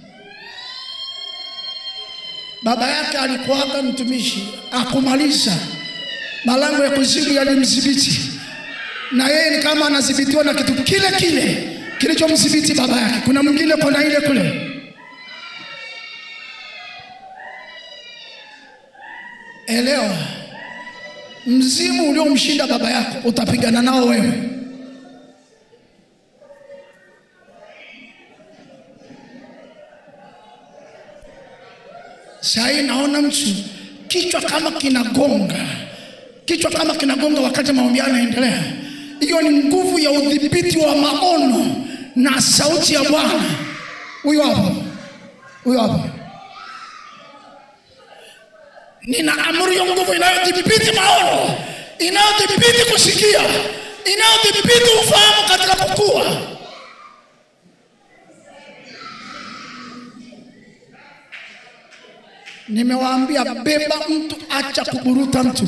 Baba yake alikuwa hapa mtumishi akumaliza, malango ya kuzimu yalimdhibiti, na yeye ni kama anadhibitiwa na kitu kile kile kilichomdhibiti baba yake. Kuna mwingine kona ile kule Elewa, mzimu uliomshinda baba yako utapigana nao wewe. Sahii naona mtu kichwa kama kinagonga, kichwa kama kinagonga wakati maombi yanaendelea. Hiyo ni nguvu ya udhibiti wa maono na sauti ya Bwana. Huyo hapo, huyo hapo. Ninaamuru hiyo nguvu inayodhibiti maono, inayodhibiti kusikia, inayodhibiti ufahamu katika kukua. Nimewaambia beba mtu, acha kuburuta mtu.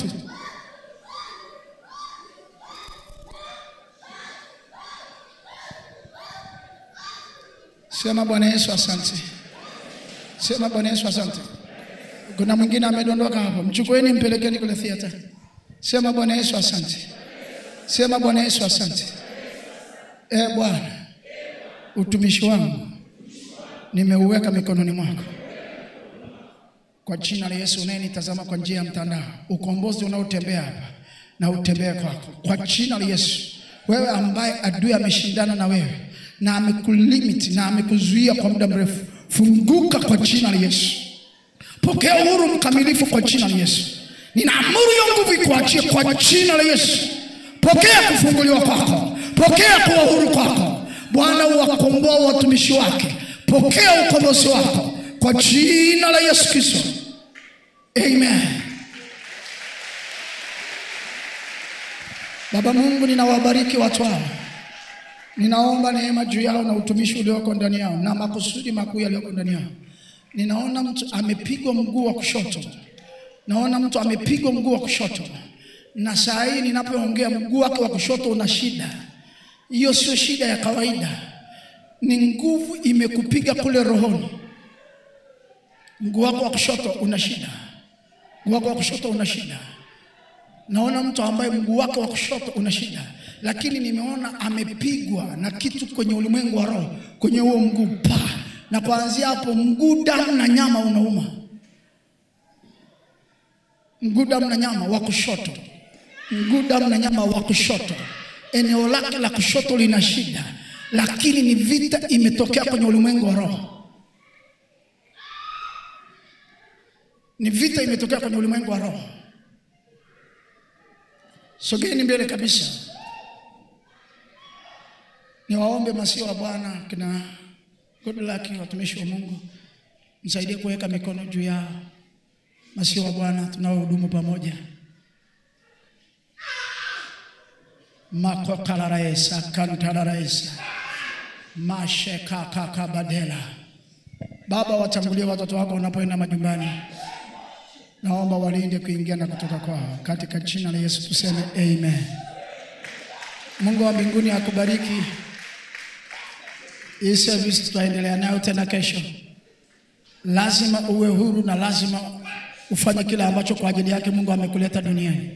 Sema Bwana Yesu asante. Sema Bwana Yesu asante. Kuna mwingine amedondoka hapo, mchukueni mpelekeni kule theater. Sema Bwana Yesu asante. Sema Bwana Yesu asante. E Bwana, utumishi wangu nimeuweka mikononi mwako kwa jina la Yesu. Unayenitazama kwa njia ya mtandao, ukombozi unaotembea hapa na utembee kwako kwa jina la Yesu. Wewe ambaye adui ameshindana na wewe na amekulimit na amekuzuia kwa muda mrefu, funguka kwa jina la Yesu. Pokea uhuru mkamilifu kwa jina la Yesu. Ninaamuru hiyo nguvu ikuachie kwa jina la Yesu. Pokea kufunguliwa kwako, pokea kuwa huru kwako. Bwana uwakomboa watumishi wake, pokea ukombozi wako kwa jina la Yesu Kristo, amen. Baba Mungu, ninawabariki watu hao, ninaomba neema juu yao na utumishi ulioko ndani yao na makusudi makuu yaliyoko ndani yao. Ninaona mtu amepigwa mguu wa kushoto, naona mtu amepigwa mguu wa kushoto, na saa hii ninapoongea mguu wake wa kushoto una shida. Hiyo sio shida ya kawaida, ni nguvu imekupiga kule rohoni. Mguu wako wa kushoto una shida, mguu wako wa kushoto una shida. Naona mtu ambaye mguu wake wa kushoto una shida, lakini nimeona amepigwa na kitu kwenye ulimwengu wa roho, kwenye huo mguu pa, na kuanzia hapo mguu, damu na nyama unauma, mguu, damu na nyama wa kushoto, mguu, damu na nyama wa kushoto, eneo lake la kushoto lina shida, lakini ni vita imetokea kwenye ulimwengu wa roho. Ni vita imetokea kwenye ulimwengu wa roho. Sogeni mbele kabisa, niwaombe masio wa Bwana kina Goodluck, watumishi wa Mungu, msaidie kuweka mikono juu yao. Masio wa Bwana tunaohudumu pamoja, makokalaraesa kantararaesa mashekakakabadela. Baba, watangulie watoto wako wanapoenda majumbani, naomba walinde kuingia na kutoka kwao, katika jina la Yesu tuseme amen. Mungu wa mbinguni akubariki. Hii service tutaendelea nayo tena kesho. Lazima uwe huru na lazima ufanye kile ambacho kwa ajili yake Mungu amekuleta duniani.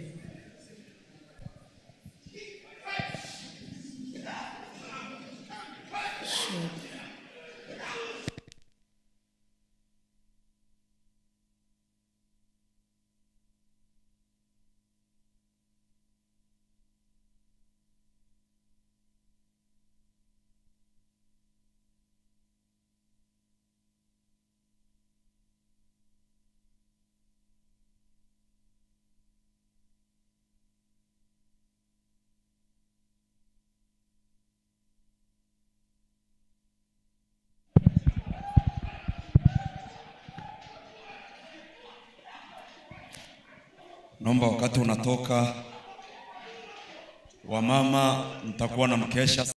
Naomba wakati unatoka, wamama mtakuwa na mkesha